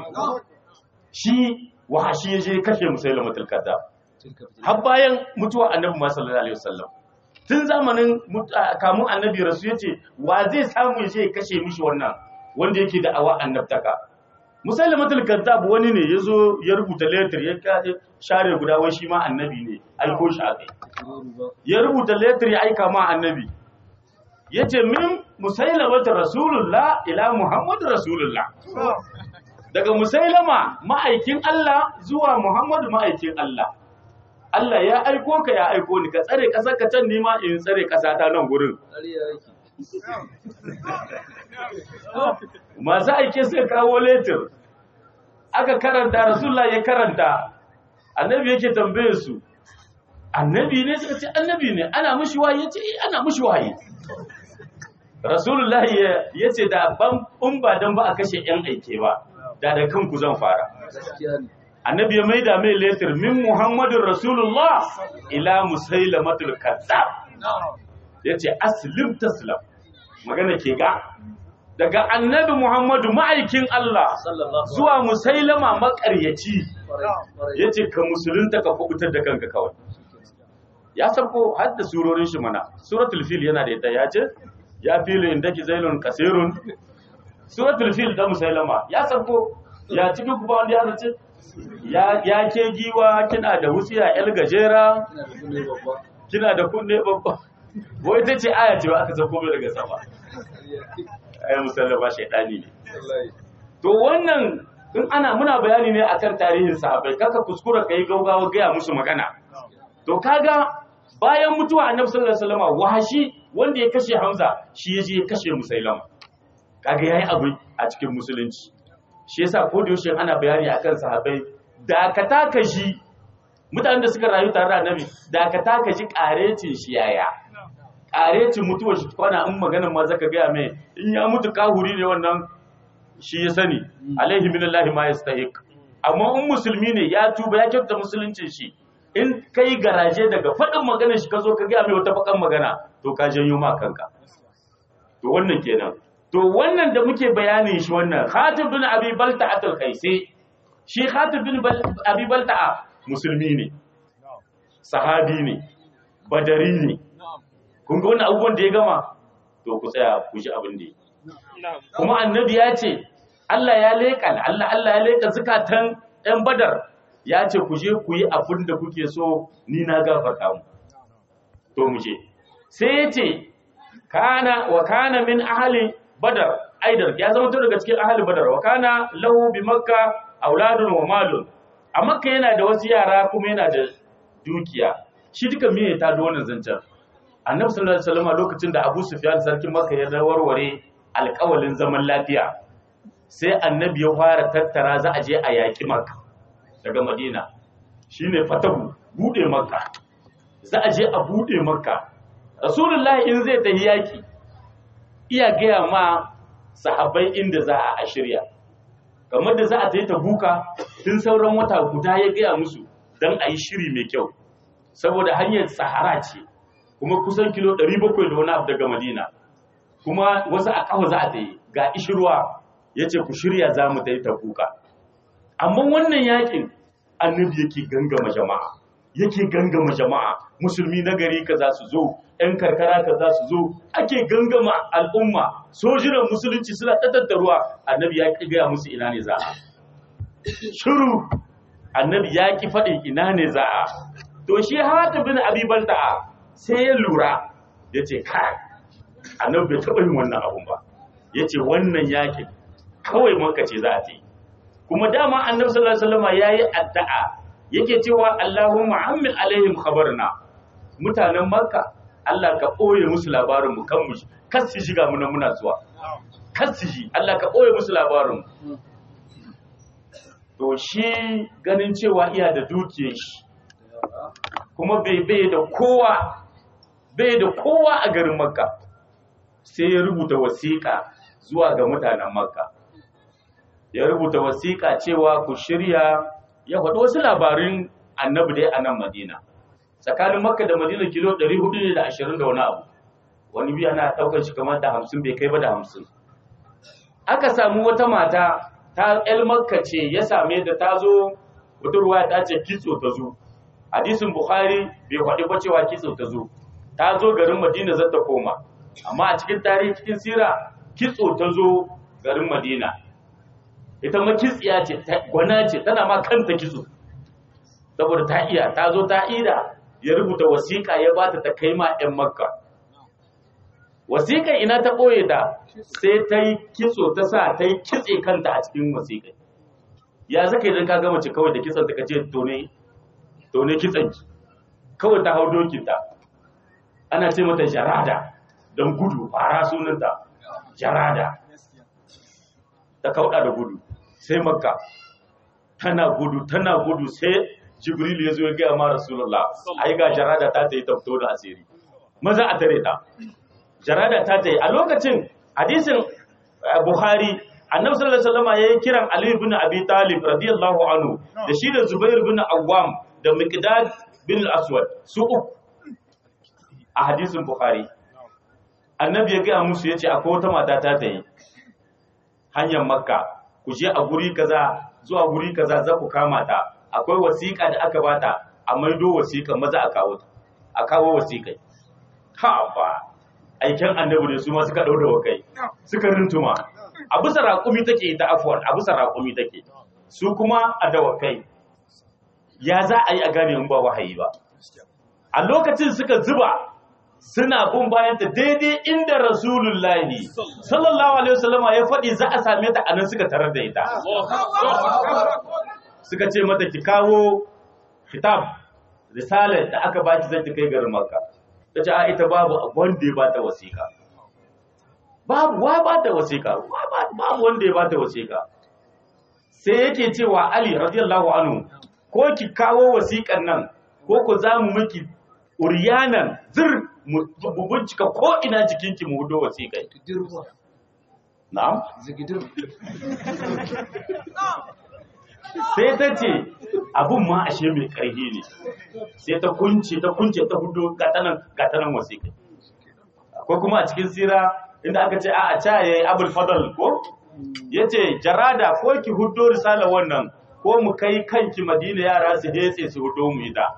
B: shi wahashi ya je ya kashe musailamatul kazzab har bayan mutuwa annabi ma sallallahu alaihi wasallam tun zamanin mut- a- kamun annabi rasu yace wa zai samu ya je ya kashe mishi wannan wanda yake da awa annabtaka musailamatul kazzab wani ne yazo ya rubuta letter ya kaje share guda wai shi ma annabi ne aiko shi akai ya rubuta letter ya aika ma annabi yace min musailamatul rasulullah ila muhammadu rasulullah daga musailama ma'aikin Allah zuwa muhammadu ma'aikin Allah Allah ya aiko ka ya aiko ni ka tsare ƙasar ka can nima in tsare ƙasa ta nan gurin masu aike suka kawo letir aka karanta rasulullah ya karanta annabi yake tambaye su annabi ne suka ce annabi ne ana mushi waye yace eh ana mushi waye rasulullah ya yace da ban in ba dan ba a kashe yan aike ba da da kanku zan fara annabi ya maida mai letir min muhammadin rasulullah ila musailamatul kazzab yace aslim taslam magana ke ga daga annabi muhammadu ma'aikin Allah zuwa musailama makaryaci yace ka musulunta ka kubutar da kanka kawai ya sabko har da surorin shi mana suratul fil yana da ita ya ce ya filu indaki zailun kasirun suratul fil da musailama ya sabko ya cikin kuma wanda ya zace ya ya ke giwa kina da wutsiya yar gajera kina da kunne babba wai ta ce aya ce ba aka sauko mai daga sama ai musallama shaidani ne to wannan in ana muna bayani ne akan tarihin sahabbai kaka kuskura kai gaugawa gaya musu magana to kaga bayan mutuwa annabi sallallahu alaihi wasallam wahashi wanda ya kashe Hamza shi ya je ya kashe Musailama kaga yayi abu a cikin musulunci shi yasa ko da yaushe ana bayani akan sahabbai da ka taka shi mutanen da suka rayu tare da annabi da ka taka shi karecin shi yaya karecin mutuwar shi kwana in maganar ma zaka gaya mai in ya mutu kahuri ne wannan shi ya sani alaihi minallahi ma yastahiq amma in musulmi ne ya tuba ya kyauta musuluncin shi in kai garaje daga faɗin maganar shi ka zo ka gaya mai wata bakan magana to ka janyo ma kanka to wannan kenan to wannan da muke bayanin shi wannan Khatib bin Abi Balta'a al-Qaisi shi Khatib bin Bal- Abi Balta'a musulmi ne sahabi ne badari ne kun ga wannan abubuwan da ya gama to ku tsaya ku ji abin da ya kuma annabi ya ce Allah ya leƙa Allah Allah ya leƙa zukatan ɗan badar ya ce ku je ku yi abin da kuke so ni na gafarta mu to mu je sai ya ce kana wa kana min ahli badar aidar ya zama to daga cikin ahli badar wa kana lahu bi makka auladun wa malun a makka yana da wasu yara kuma yana da dukiya shi duka me ta da wannan zancen annabi sallallahu alaihi wasallam lokacin da Abu Sufyan sarkin Makka ya warware alƙawalin zaman lafiya sai annabi ya fara tattara za a je a yaƙi Makka daga Madina shine fatahu bude Makka za a je a bude Makka Rasulullahi in zai tafi yaƙi iya gaya ma sahabbai inda za a shirya kamar da za a tafi Tabuka tun sauran wata guda ya gaya musu dan a yi shiri mai kyau saboda hanyar sahara ce kuma kusan kilo 700 da wani abu daga Madina kuma wasu a kafa za a ta yi ga ishirwa ya ce ku shirya za mu ta yi tabuka amma wannan yakin annabi yake gangama jama'a yake gangama jama'a musulmi na gari ka za su zo ‘yan karkara ka za su zo ake gangama al'umma sojinan musulunci suna tattaruwa annabi ya ƙi gaya musu ina ne za a shiru annabi ya ƙi faɗin ina ne za a to shi hata bin abiban ta'a sai ya lura ya ce kai annabi bai taɓa yin wannan abun ba ya ce wannan yakin kawai maka ce za a ce kuma dama annabi sallallahu alaihi wasallam yayi addu'a yake cewa Allahumma ammil alaihim khabarna mutanen makka Allah ka ɓoye musu labarin mu kan mu kar su shiga muna muna zuwa kar su ji Allah ka ɓoye musu labarin mu to shi ganin cewa iya da dukiyar shi kuma bai bai da kowa bai da kowa a garin makka sai ya rubuta wasiƙa zuwa ga mutanen makka ya rubuta wasiƙa cewa ku shirya ya faɗi wasu labarin annabi dai a nan madina tsakanin makka da madina kilo 420 da wani abu wani biya na ɗaukar shi kamar da hamsin bai kai ba da hamsin aka samu wata mata ta el makka ce ya same da ta zo budurwa ta ce kitso ta zo hadisin bukhari bai faɗi ba cewa kitso ta zo ta zo garin madina zata koma amma a cikin tarihi cikin sira kitso ta zo garin madina ita ma kitsiya ce gwana ce tana ma kanta kitso saboda ta iya ta zo ta ida ya rubuta wasiƙa ya bata ta kai ma 'yan makka wasiƙar ina ta ɓoye ta sai ta yi kitso ta sa ta yi kitse kanta a cikin wasiƙar ya zaka idan ka gama ce kawai da kitson ta kace tone tone kitson ki kawai ta hau dokinta ana ce mata jarada don gudu fara sunanta jarada ta kauɗa da gudu sai makka tana gudu tana gudu sai jibril ya zo ya gaya ma rasulullah ai ga jarada ta ta yi tafto da asiri maza a tare ta jarada ta ta yi a lokacin hadisin buhari annabi sallallahu alaihi wasallam yayin kiran ali ibn abi talib radiyallahu anhu da shi da zubair ibn awwam da miqdad bin al-aswad su uku a hadisin buhari annabi ya gaya musu yace akwai wata mata ta ta yi hanyar makka ku je a guri kaza zuwa guri kaza za ku kama ta akwai wasiƙa da aka bata a maido wasiƙa maza a kawo ta a kawo wasiƙai ha ba aiken annabi ne su ma suka ɗau da kai suka rintuma a bisa raƙumi take ita afuwan a bisa raƙumi take su kuma a dawakai ya za a yi a gane in ba wahayi ba a lokacin suka zuba suna bin bayan ta daidai inda rasulullahi sallallahu alaihi wasallama ya faɗi za a same ta anan suka tarar da ita suka ce mata ki kawo kitab risalar da aka baki zai ta kai garin makka ta ce a ita babu wanda ya bata wasiƙa babu wa bata wasiƙa babu wanda ya bata wasiƙa sai yake cewa ali radiyallahu anhu ko ki kawo wasiƙan nan ko ku za mu miki uriyanan zir mu bincika ko ina jikinki mu hudo wasiƙai na'am sai ta ce abun ma ashe mai ƙarfi ne sai ta kunce ta kunce ta hudu gatanan gatanan wasiƙa akwai kuma a cikin sira inda aka ce a a ca yayi abul fadal ko yace jarada ko ki hudo risala wannan ko mu kai kanki madina yara su hetse su hudo mu ita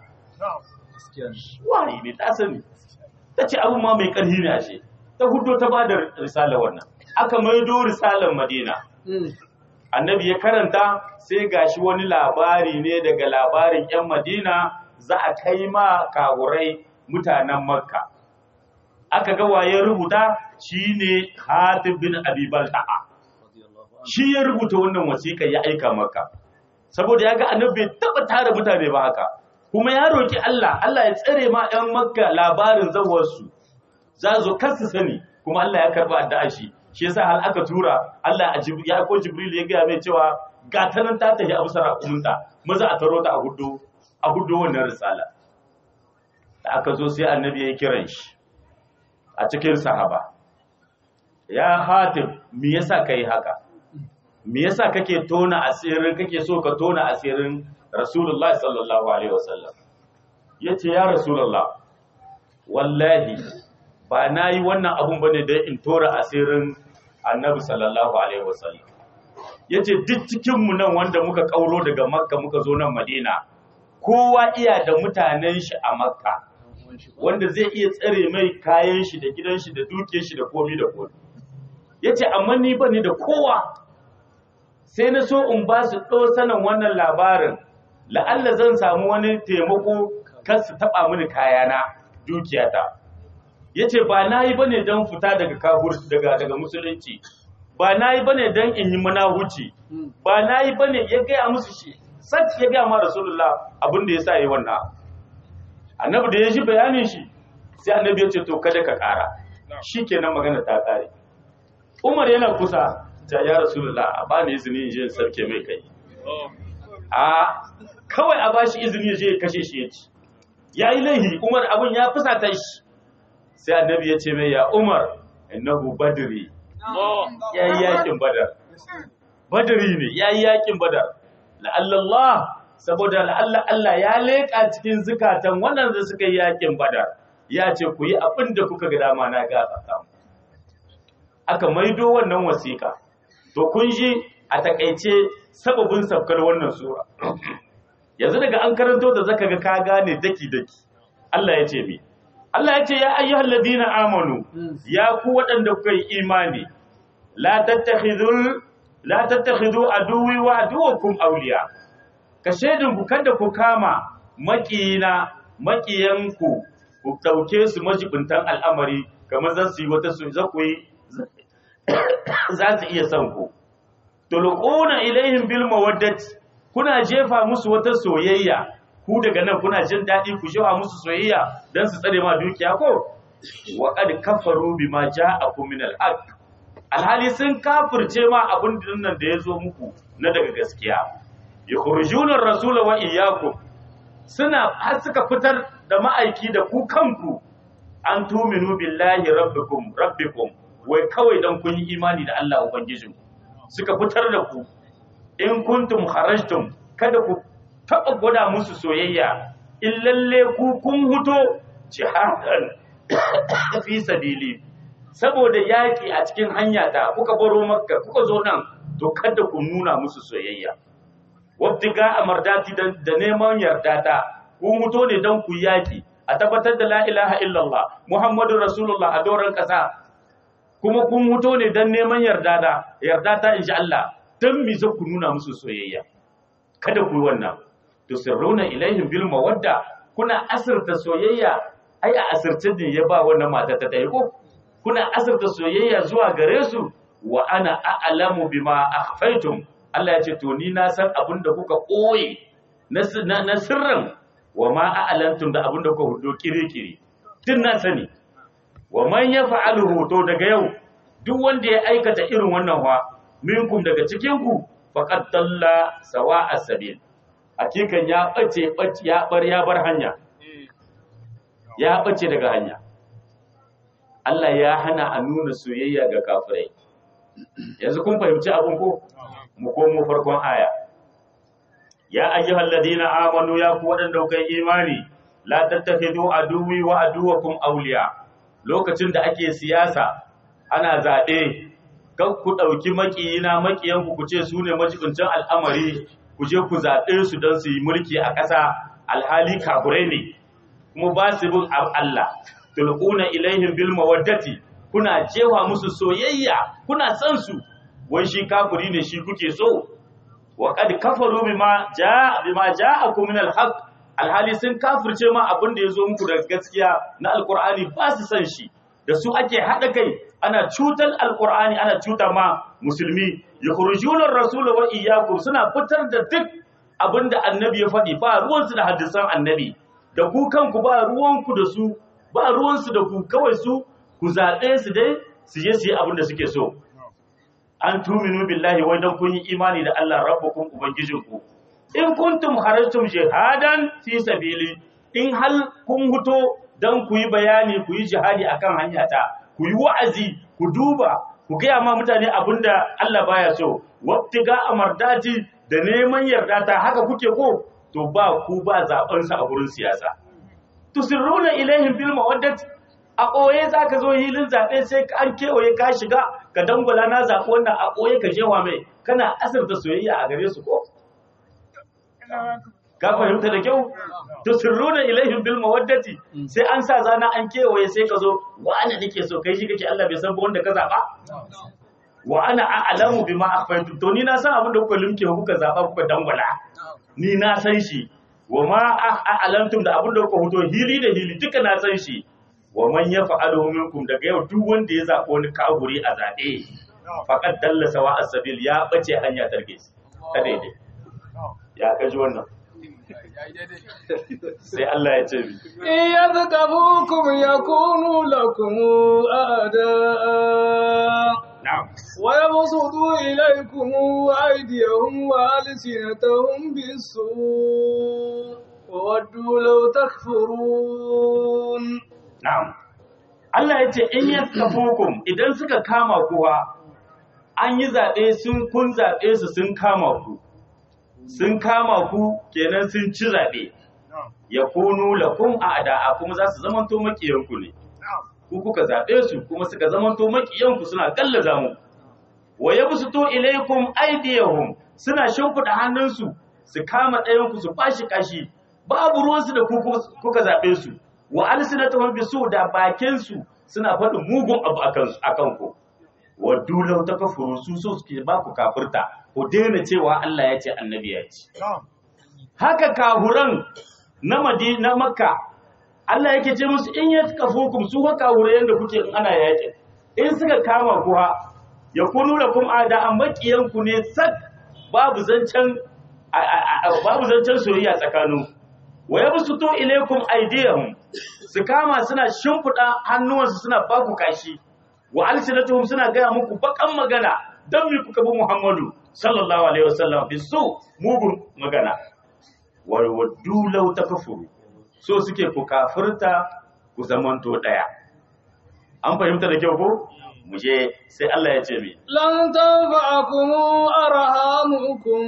B: wani ne ta sani ta ce abun ma mai ƙarfi ne ashe ta hudo ta bada risala wannan aka maido risalar madina annabi ya karanta sai gashi wani labari ne daga labarin 'yan madina za a kai ma kawurai mutanen makka aka ga waye rubuta shine hatib bin abi balta'a shi ya rubuta wannan wasiƙa ya aika makka saboda ya ga annabi bai taba tara mutane ba haka kuma ya roki Allah Allah ya tsare ma 'yan makka labarin zawarsu za zo kasu sani kuma Allah ya karba addu'a shi shi yasa hal aka tura Allah ya ko Jibril ya gaya mai cewa ga ta nan ta tafi abu sarakumunta maza a taro ta a hudu a hudu wannan risala da aka zo sai annabi ya kiran shi a cikin sahaba ya hatim me yasa kai haka me yasa kake tona asirin kake so ka tona asirin Rasulullahi sallallahu alaihi wasallam yace ya Rasulullah wallahi ba na yi wannan abun bane da in tora asirin annabi sallallahu alaihi wasallam ya ce duk cikinmu nan wanda muka kauro daga makka muka zo nan madina kowa iya da mutanen shi a makka wanda zai iya tsare mai kayan shi da gidan shi da duke shi da komi da komi ya ce amma ni ba ni da kowa sai na so in ba su ɗo sanin wannan labarin la'alla zan samu wani taimako kan su taɓa mini kayana dukiyata ya ce ba na yi ba ne don fita daga kahur daga daga musulunci ba na yi ba ne don in yi manahuci ba na yi ba ne ya gaya musu shi sat ya gaya ma rasulullah abin da ya sa yi wannan annabi da ya shi bayanin shi sai annabi ya ce to kada ka kara shi kenan magana ta kare umar yana kusa ta ya rasulullah a ba ni izini in je in sarke mai kai a kawai a bashi izini ya je ya kashe shi ya ci ya yi laihi umar abin ya fusata shi sai annabi ya ce mai ya umar innahu badri ya yi yakin badar badri ne ya yi yakin badar la'allallah saboda la'alla Allah ya leƙa cikin zukatan wannan da suka yi yakin badar ya ce ku yi abin da kuka ga dama na gafarta aka maido wannan wasiƙa to kun ji a takaice sababin sabkar wannan sura yanzu daga an karanto da zaka ga ka gane daki daki Allah ya ce mi Allah ya ce ya ayyuhal ladina amanu ya ku waɗanda kuka yi imani la tattakhidul la tattakhidhu aduwi wa aduwakum awliya ka shedin ku kada ku kama makiyina makiyanku ku dauke su majibintan al'amari kamar zan su yi wata su za ku yi za su iya son ku tulquna ilaihim bil mawaddati kuna jefa musu wata soyayya ku daga nan kuna jin daɗi ku jefa musu soyayya dan su tsare ma dukiya ko wa qad kafaru bima ja'akum min al-haqq alhali sun kafirce ma abin nan da ya zo muku na daga gaskiya yukhrijuna ar-rasula wa iyyakum suna har suka fitar da ma'aiki da ku kanku an tuminu billahi rabbikum rabbikum wai kawai dan kun yi imani da Allah ubangijinku suka fitar da ku in kuntum kharajtum kada ku taba gwada musu soyayya in lalle ku kun huto jihadan fi sabili saboda yaki a cikin hanya ta kuka baro makka kuka zo nan to kada ku nuna musu soyayya wabtiga amardati da neman yarda ta ku huto ne dan ku yaki a tabbatar da la ilaha illallah muhammadu rasulullah a doron kasa kuma kun huto ne dan neman yarda da yarda ta insha Allah dan mi za ku nuna musu soyayya kada ku yi wannan tusirruna ilaihim bil mawadda kuna asirta soyayya ai a asirce ne ya ba wannan mata ta tayi ko kuna asirta soyayya zuwa gare su wa ana a'lamu bima akhfaytum Allah ya ce to ni na san abin da kuka koye na sirrin wa ma a'lantum da abin da kuka hudo kirikiri din na sani wa man yaf'aluhu to daga yau duk wanda ya aikata irin wannan wa minkum daga cikin ku faqad dalla sawa'a sabil hakikan ya bace bace ya bar ya bar hanya ya bace daga hanya Allah ya hana a nuna soyayya ga kafirai yanzu kun fahimci abin ko mu komo farkon aya ya ayyuhal ladina amanu ya ku wadanda kuka imani la tattakhidu aduwi wa aduwakum awliya lokacin da ake siyasa ana zaɓe kan ku ɗauki makiyina makiyanku ku ce su ne majibincin al'amari ku je ku zaɓe su don su yi mulki a ƙasa alhali kafurai ne kuma ba su bin Allah tulquna ilaihim bil mawaddati kuna jewa musu soyayya kuna san su wai shi kafiri ne shi kuke so wa qad kafaru bima jaa bima ja'akum min al-haqq alhali sun kafirce ma abin da yazo muku daga gaskiya na alqur'ani ba su san shi da su ake hada kai ana cutar alqur'ani ana cuta ma musulmi yakhrujuna ar-rasul wa iyyakum suna fitar da duk abinda annabi ya faɗi ba ruwansu da hadisan annabi da ku kanku ba ruwanku da su ba ruwansu da ku kawai su ku zaɓe su dai su je su yi abin da suke so an tuminu billahi wai dan kun yi imani da Allah rabbukum ubangijinku in kuntum kharajtum jihadan fi sabili in hal kun huto dan ku yi bayani ku yi jihadi akan hanya ta ku yi wa'azi ku duba ku gaya ma mutane abinda Allah baya so wabtiga amardati da neman yarda ta haka kuke ko to ba ku ba zaben sa a gurin siyasa tusirruna ilaihim bil mawaddati a ɓoye za ka zo hilin zaɓe sai an kewaye ka shiga ka dangwala na zaɓi wannan a ɓoye ka jewa mai kana asirta soyayya a gare su ko? Ka fahimta da kyau? To sirru da ilahin bil mawaddati sai an sa zana an kewaye sai ka zo wa ana nake so kai shi kake Allah bai san ba wanda ka zaɓa? Wa ana a'lamu bima akhfaytum to ni na san abin da kuka limke kuka zaɓa kuka dangwala. Ni na san shi. Wa ma a'lamtum da abin da kuka fito hili da hili duka na san shi. wa man yaf'alu minkum daga yau duk wanda ya zaɓi wani kaburi a zaɓe faqad dalla sawa as-sabil ya bace hanya tarke ta daidai ya kaji wannan sai Allah ya ce bi
A: yadhkabukum yakunu lakum a'daa
B: na'am
A: wa yabsutu ilaykum aydiyahum wa alsinatahum bis-su' وودوا لو تكفرون
B: Na'am. Allah ya ce in yaskafukum idan suka kama kuwa an yi zaɓe sun kun zaɓe su sun kama ku sun kama ku kenan sun ci zaɓe ya kunu lakum a ada'a kuma za su zamanto makiyanku ne ku kuka zaɓe su kuma suka zamanto makiyanku suna gallaza mu wa yabsutu ilaykum aydiyahum suna shimfiɗa hannunsu su kama ɗayanku su bashi kashi babu ruwansu da ku kuka zaɓe su wa alsinatuhum bisu da bakin su suna faɗin mugun abu akan akan ku wa dulau takafuru su so suke ba ku kafirta ku daina cewa Allah ya ce annabi ya ce haka kahuran na Madina Makka Allah yake ce musu in yatkafukum su haka kahurai yanda kuke in ana yakin in suka kama ku ha yakunu lakum ada an bakiyanku ne sak babu zancen babu zancen soyayya tsakanin wa yabsutu ilaykum aydiyahum su kama suna shimfida hannuwansu suna baku kashi wa alsinatuhum suna gaya muku bakan magana dan mi kuka bi Muhammadu sallallahu alaihi wasallam bi su mugun magana wa waddu law takfuru so suke ku kafirta ku zamanto daya an fahimta da kyau ko mu je sai Allah ya ce mi
A: lan tanfa'akum arhamukum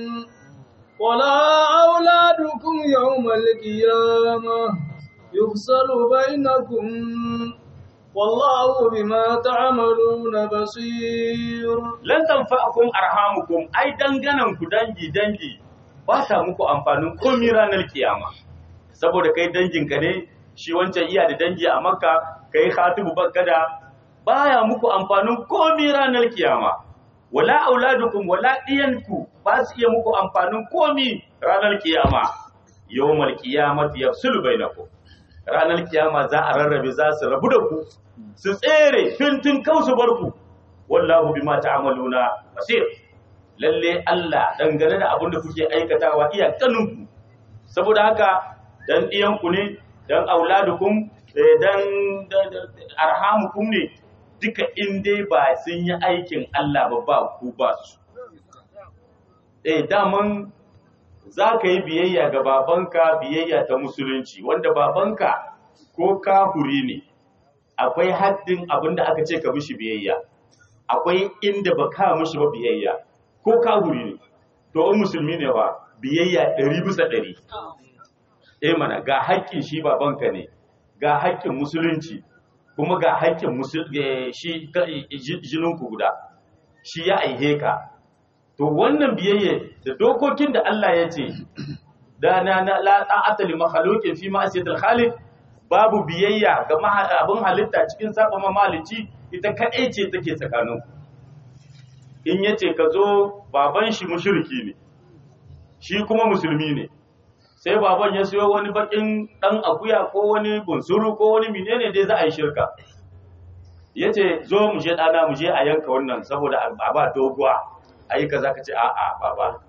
A: wala auladukum yawmal qiyamah yufsalu bainakum wallahu bima ta'maluna basir
B: lan tanfa'akum arhamukum ai danganan ku dangi dangi ba ta muku amfanin komai ranar kiyama saboda kai danginka ne shi wancan iya da dangi a makka kai khatibu bakkada baya muku amfanin komai ranar kiyama wala auladukum wala diyanku ba su iya muku amfanin komai ranar kiyama yawmal qiyamati yafsulu bainakum ranar kiyama za a rarrabe za su rabu da ku su tsere fintin kansu barku wallahu bima ta'maluna basir lalle Allah dangane da abin da kuke aikatawa iya kaninku saboda haka dan diyanku ne dan auladukum dan arhamukum ne duka in dai ba sun yi aikin Allah ba ba ku ba su eh daman za ka yi biyayya ga babanka biyayya ta musulunci wanda babanka ko kahuri ne akwai haddin abin da aka ce ka mishi biyayya akwai inda ba ka mishi ba biyayya ko kahuri ne to in musulmi ne ba biyayya ɗari bisa ɗari eh mana ga haƙƙin shi babanka ne ga haƙƙin musulunci kuma ga haƙƙin shi jininku guda shi ya aihe ka to wannan biyayya da dokokin da Allah ya ce da na na la ta'ata li makhluqin fi ma'siyatil khaliq babu biyayya ga abin halitta cikin saba mamalici ita kadai ce take tsakanin in yace ka zo baban shi mushriki ne shi kuma musulmi ne sai baban ya siyo wani bakin dan akuya ko wani bunsuru ko wani menene dai za a yi shirka yace zo mu je dana mu je a yanka wannan saboda a ba doguwa ayi kaza ka ce a'a baba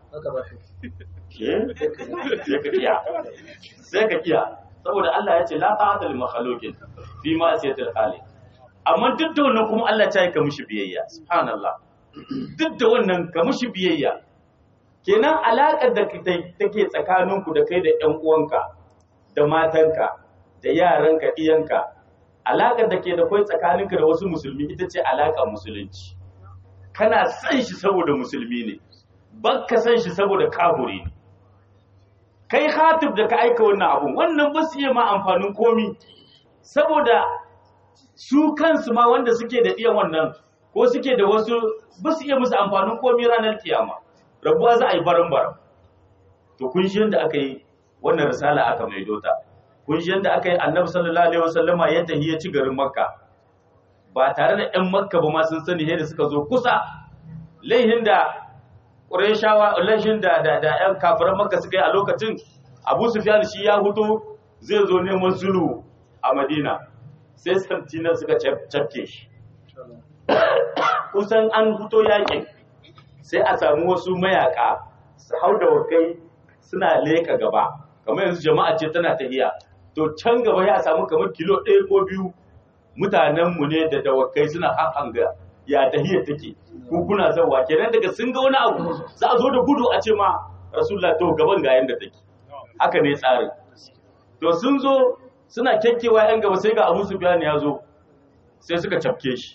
B: sai ka kiya sai ka kiya saboda Allah ya ce la ta'ata lil makhluqin fi ma asiyatil khaliq amma duk da wannan kuma Allah ya yi ka mishi biyayya subhanallah duk da wannan ka mishi biyayya kenan alaƙar da take tsakaninku da kai da ƴan uwanka da matanka da yaranka iyanka alaƙar da ke da kai tsakaninka da wasu musulmi ita ce alaƙar musulunci kana san shi saboda musulmi ne bakka san shi saboda kafuri ne kai hatib da ka aika wannan abun wannan ba su iya ma amfanin komi saboda su kansu ma wanda suke da iya wannan ko suke da wasu ba su iya musu amfanin komi ranar kiyama rabuwa za a yi baran baran to kun shi yadda aka yi wannan risala aka mai dota kun shi yadda aka yi annabi sallallahu alaihi wasallama ya tafi ya ci garin makka ba tare da ƴan makka ba ma sun sani yadda suka zo kusa laihin da ƙureshawa laihin da da da ƴan kafiran makka suka yi a lokacin abu sufyan shi ya huto zai zo neman sulhu a madina sai santina suka cafke shi kusan an huto yakin sai a samu wasu mayaka su hau da wakai suna leka gaba kamar yanzu jama'a ce tana tahiya to can gaba ya samu kamar kilo ɗaya ko biyu mutanenmu ne da dawakai suna hanga ya tahiya take ku kuna zawa kenan daga sun ga wani abu za a zo da gudu a ce ma rasulullah to gaban ga yanda take haka ne tsarin to sun zo suna kyakkewa yan gaba sai ga abu sufyan ya zo sai suka cafke shi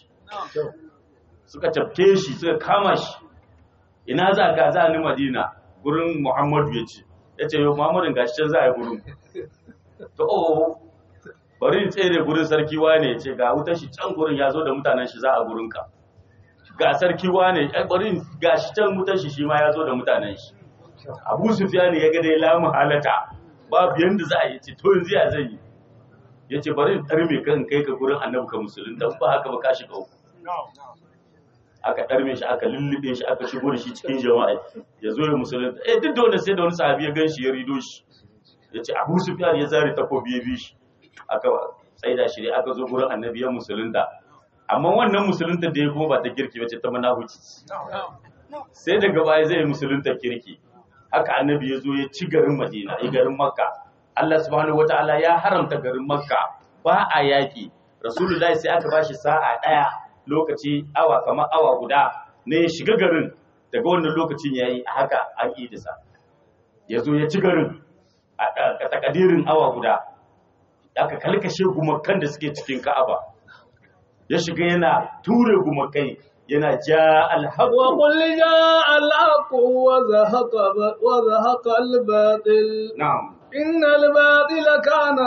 B: suka cafke shi suka kama shi ina za ka za ni madina gurin muhammadu ya ce ya ce yau muhammadin gashi can za a yi gurin to oh bari in tsere gurin sarki wane ya ce ga wutar shi can gurin ya zo da mutanen shi za a gurin ka ga sarki wane ya bari in gashi can wutar shi shi ma ya zo da mutanen shi abu sufyan ya ga dai lamu halata babu yanda za a yi ce to yanzu ya zan yi ya ce bari in ɗarme kan kai ka gurin annabi ka musulun dan ba haka ba ka shiga uku aka ɗarme shi aka lullube shi aka shigo da shi cikin jama'a ya zo ya musulun eh duk da wanda sai da wani sahabi ya gan shi ya rido shi ya ce abu sufyan ya zare takobi ya bi shi aka tsaida shi ne aka zo gurin annabi ya musulunta amma wannan musulunta da ya kuma ba ta kirki ba ce ta manahuci sai daga baya zai yi musulunta kirki haka annabi ya zo ya ci garin madina ya garin makka Allah subhanahu wataala ya haramta garin makka ba a yaki rasulullahi sai aka bashi sa'a daya lokaci awa kamar awa guda ne ya shiga garin daga wannan lokacin yayi haka an idisa ya zo ya ci garin a takadirin awa guda aka kalkashe gumakan da suke cikin ka'aba ya shiga yana ture gumakai yana ja alhaqqu
A: وقل جاء الحق وزهق وزهق الباطل
B: na'am
A: إن الباطل كان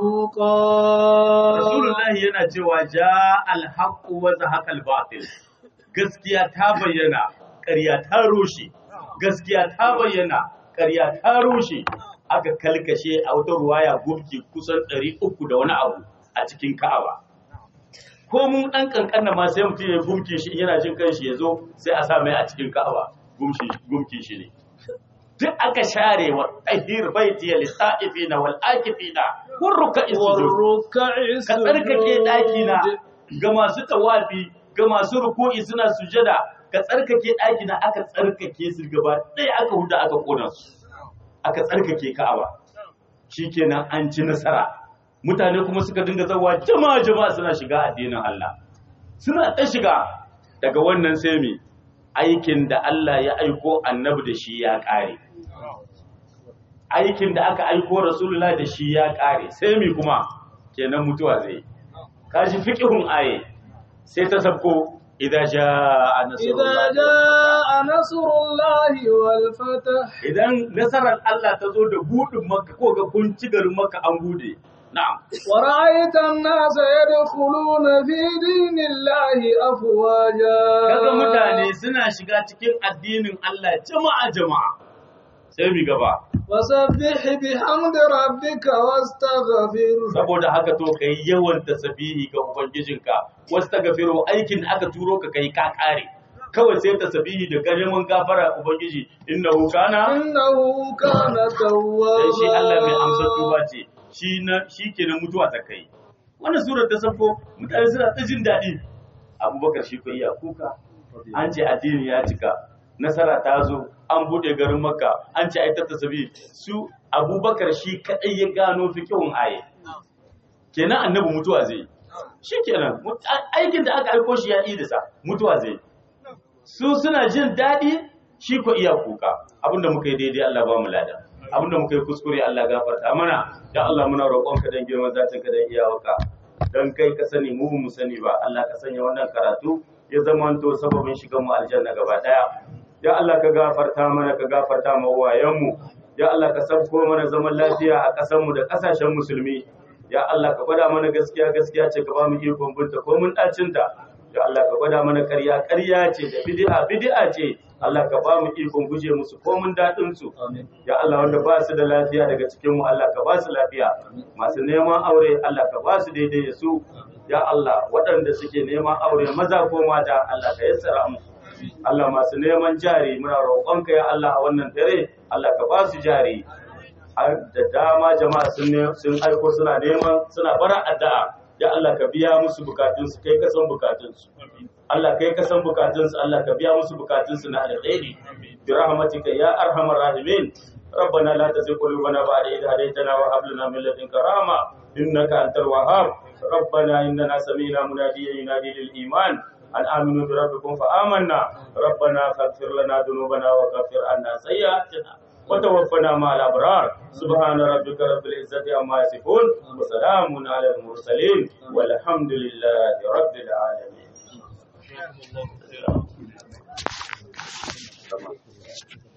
A: زهوقا
B: Rasulullahi yana cewa ja alhaqqu wa zahaqal batil. Gaskiya ta bayyana, ƙarya ta rushe. Gaskiya ta bayyana, ƙarya ta rushe. Aka kalkashe a wata ruwaya gumki kusan 300 da wani abu a cikin Ka'aba. Ko mun ɗan ƙanƙanna ma sai mutum ya gumki shi yana jin kanshi ya zo sai a sa mai a cikin Ka'aba. Gumki gumki shi ne. Duk aka share wa tahir baiti lil ta'ifina wal akifina war ruka'is sujud.
A: والركع
B: ka tsarkake ɗakina ga masu tawafi ga masu ruku'i suna sujada ka tsarkake ɗakina aka tsarkake su gaba ɗaya aka huda aka ƙona su aka tsarkake ka'aba shikenan an ci nasara mutane kuma suka dinga zawa jama'a jama'a suna shiga addinin Allah suna ta shiga daga wannan sai me aikin da Allah ya aiko annabi da shi ya ƙare aikin da aka aiko rasulullah da shi ya ƙare sai mi kuma kenan mutuwa zai kaji fiqhun aye sai ta sabko idza jaa
A: إذا
B: nasrullah
A: جاء نصر الله والفتح
B: idan nasarar Allah ta zo da budin makka ko ga kun ci garin makka an bude na'am
A: ورأيت الناس يدخلون في دين الله أفواجا
B: kaga mutane suna shiga cikin addinin Allah jama'a jama'a sai mi gaba
A: وسبح بحمد ربك واستغفر
B: saboda haka to kai yawan tasbihi ga ubangijinka wastaghfiru aikin da aka turo ka kai ka kare kawai sai tasbihi da karimin gafara ubangiji innahu kana
A: إنه كان
B: sai shi Allah mai amsar
A: توابا
B: tuba ce shi na shi kenan mutuwa ta kai wannan surar ta safo mutane suna ta jin daɗi abubakar shi ko iya kuka an ce addini ya cika nasara ta zo an buɗe garin makka an ce ai ta tasabi su abubakar shi kaɗai ya gano fikihun aye kenan annabi mutuwa zai yi. shi kenan mut- a- aikin da aka aiko shi ya idisa mutuwa zai yi. su suna jin daɗi shi ko iya kuka abinda muka yi daidai Allah ba mu lada abinda muka yi kuskure Allah gafarta mana ya Allah muna roƙonka dan girman zatin ka dan iyawarka dan kai ka sani mu ba mu sani ba Allah ka sanya wannan karatu ya zamanto sababin shigan mu aljanna gaba daya ya Allah ka gafarta mana ka gafarta ma uwayen mu ya Allah ka sabko mana zaman lafiya a ƙasar mu da ƙasashen musulmi ya Allah ka gwada mana gaskiya gaskiya ce ka ba mu ikon binta ko mun dacin ta ya Allah ka gwada mana ƙarya ƙarya ce da bid'a bid'a ce Allah ka ba mu ikon guje musu ko mun dadin su ya Allah wanda ba su da lafiya daga cikin mu Allah ka ba su lafiya masu neman aure Allah ka ba su daidai da su ya Allah waɗanda suke neman aure maza ko mata Allah ka yassara musu Allah masu neman jari muna roƙonka ya Allah a wannan dare Allah ka ba su jari Har da dama jama'a sun ne- sun aiko suna neman suna bara addu'a ya Allah ka biya musu bukatunsu kai ka san bukatunsu Allah kai ka san bukatunsu Allah ka biya musu bukatunsu na alkhairi bi rahmatika ya arhamar rahimin ربنا لا تزغ قلوبنا بعد إذ هديتنا وهب لنا من لدنك رحمة إنك أنت الوهاب ربنا إننا سمينا مناديا ينادي للإيمان أن آمنوا بربكم فآمنا ربنا فاغفر لنا ذنوبنا وكفر عنا سيئاتنا وتوفنا مع الأبرار سبحان ربك رب العزة عما يصفون وسلام على المرسلين والحمد لله رب العالمين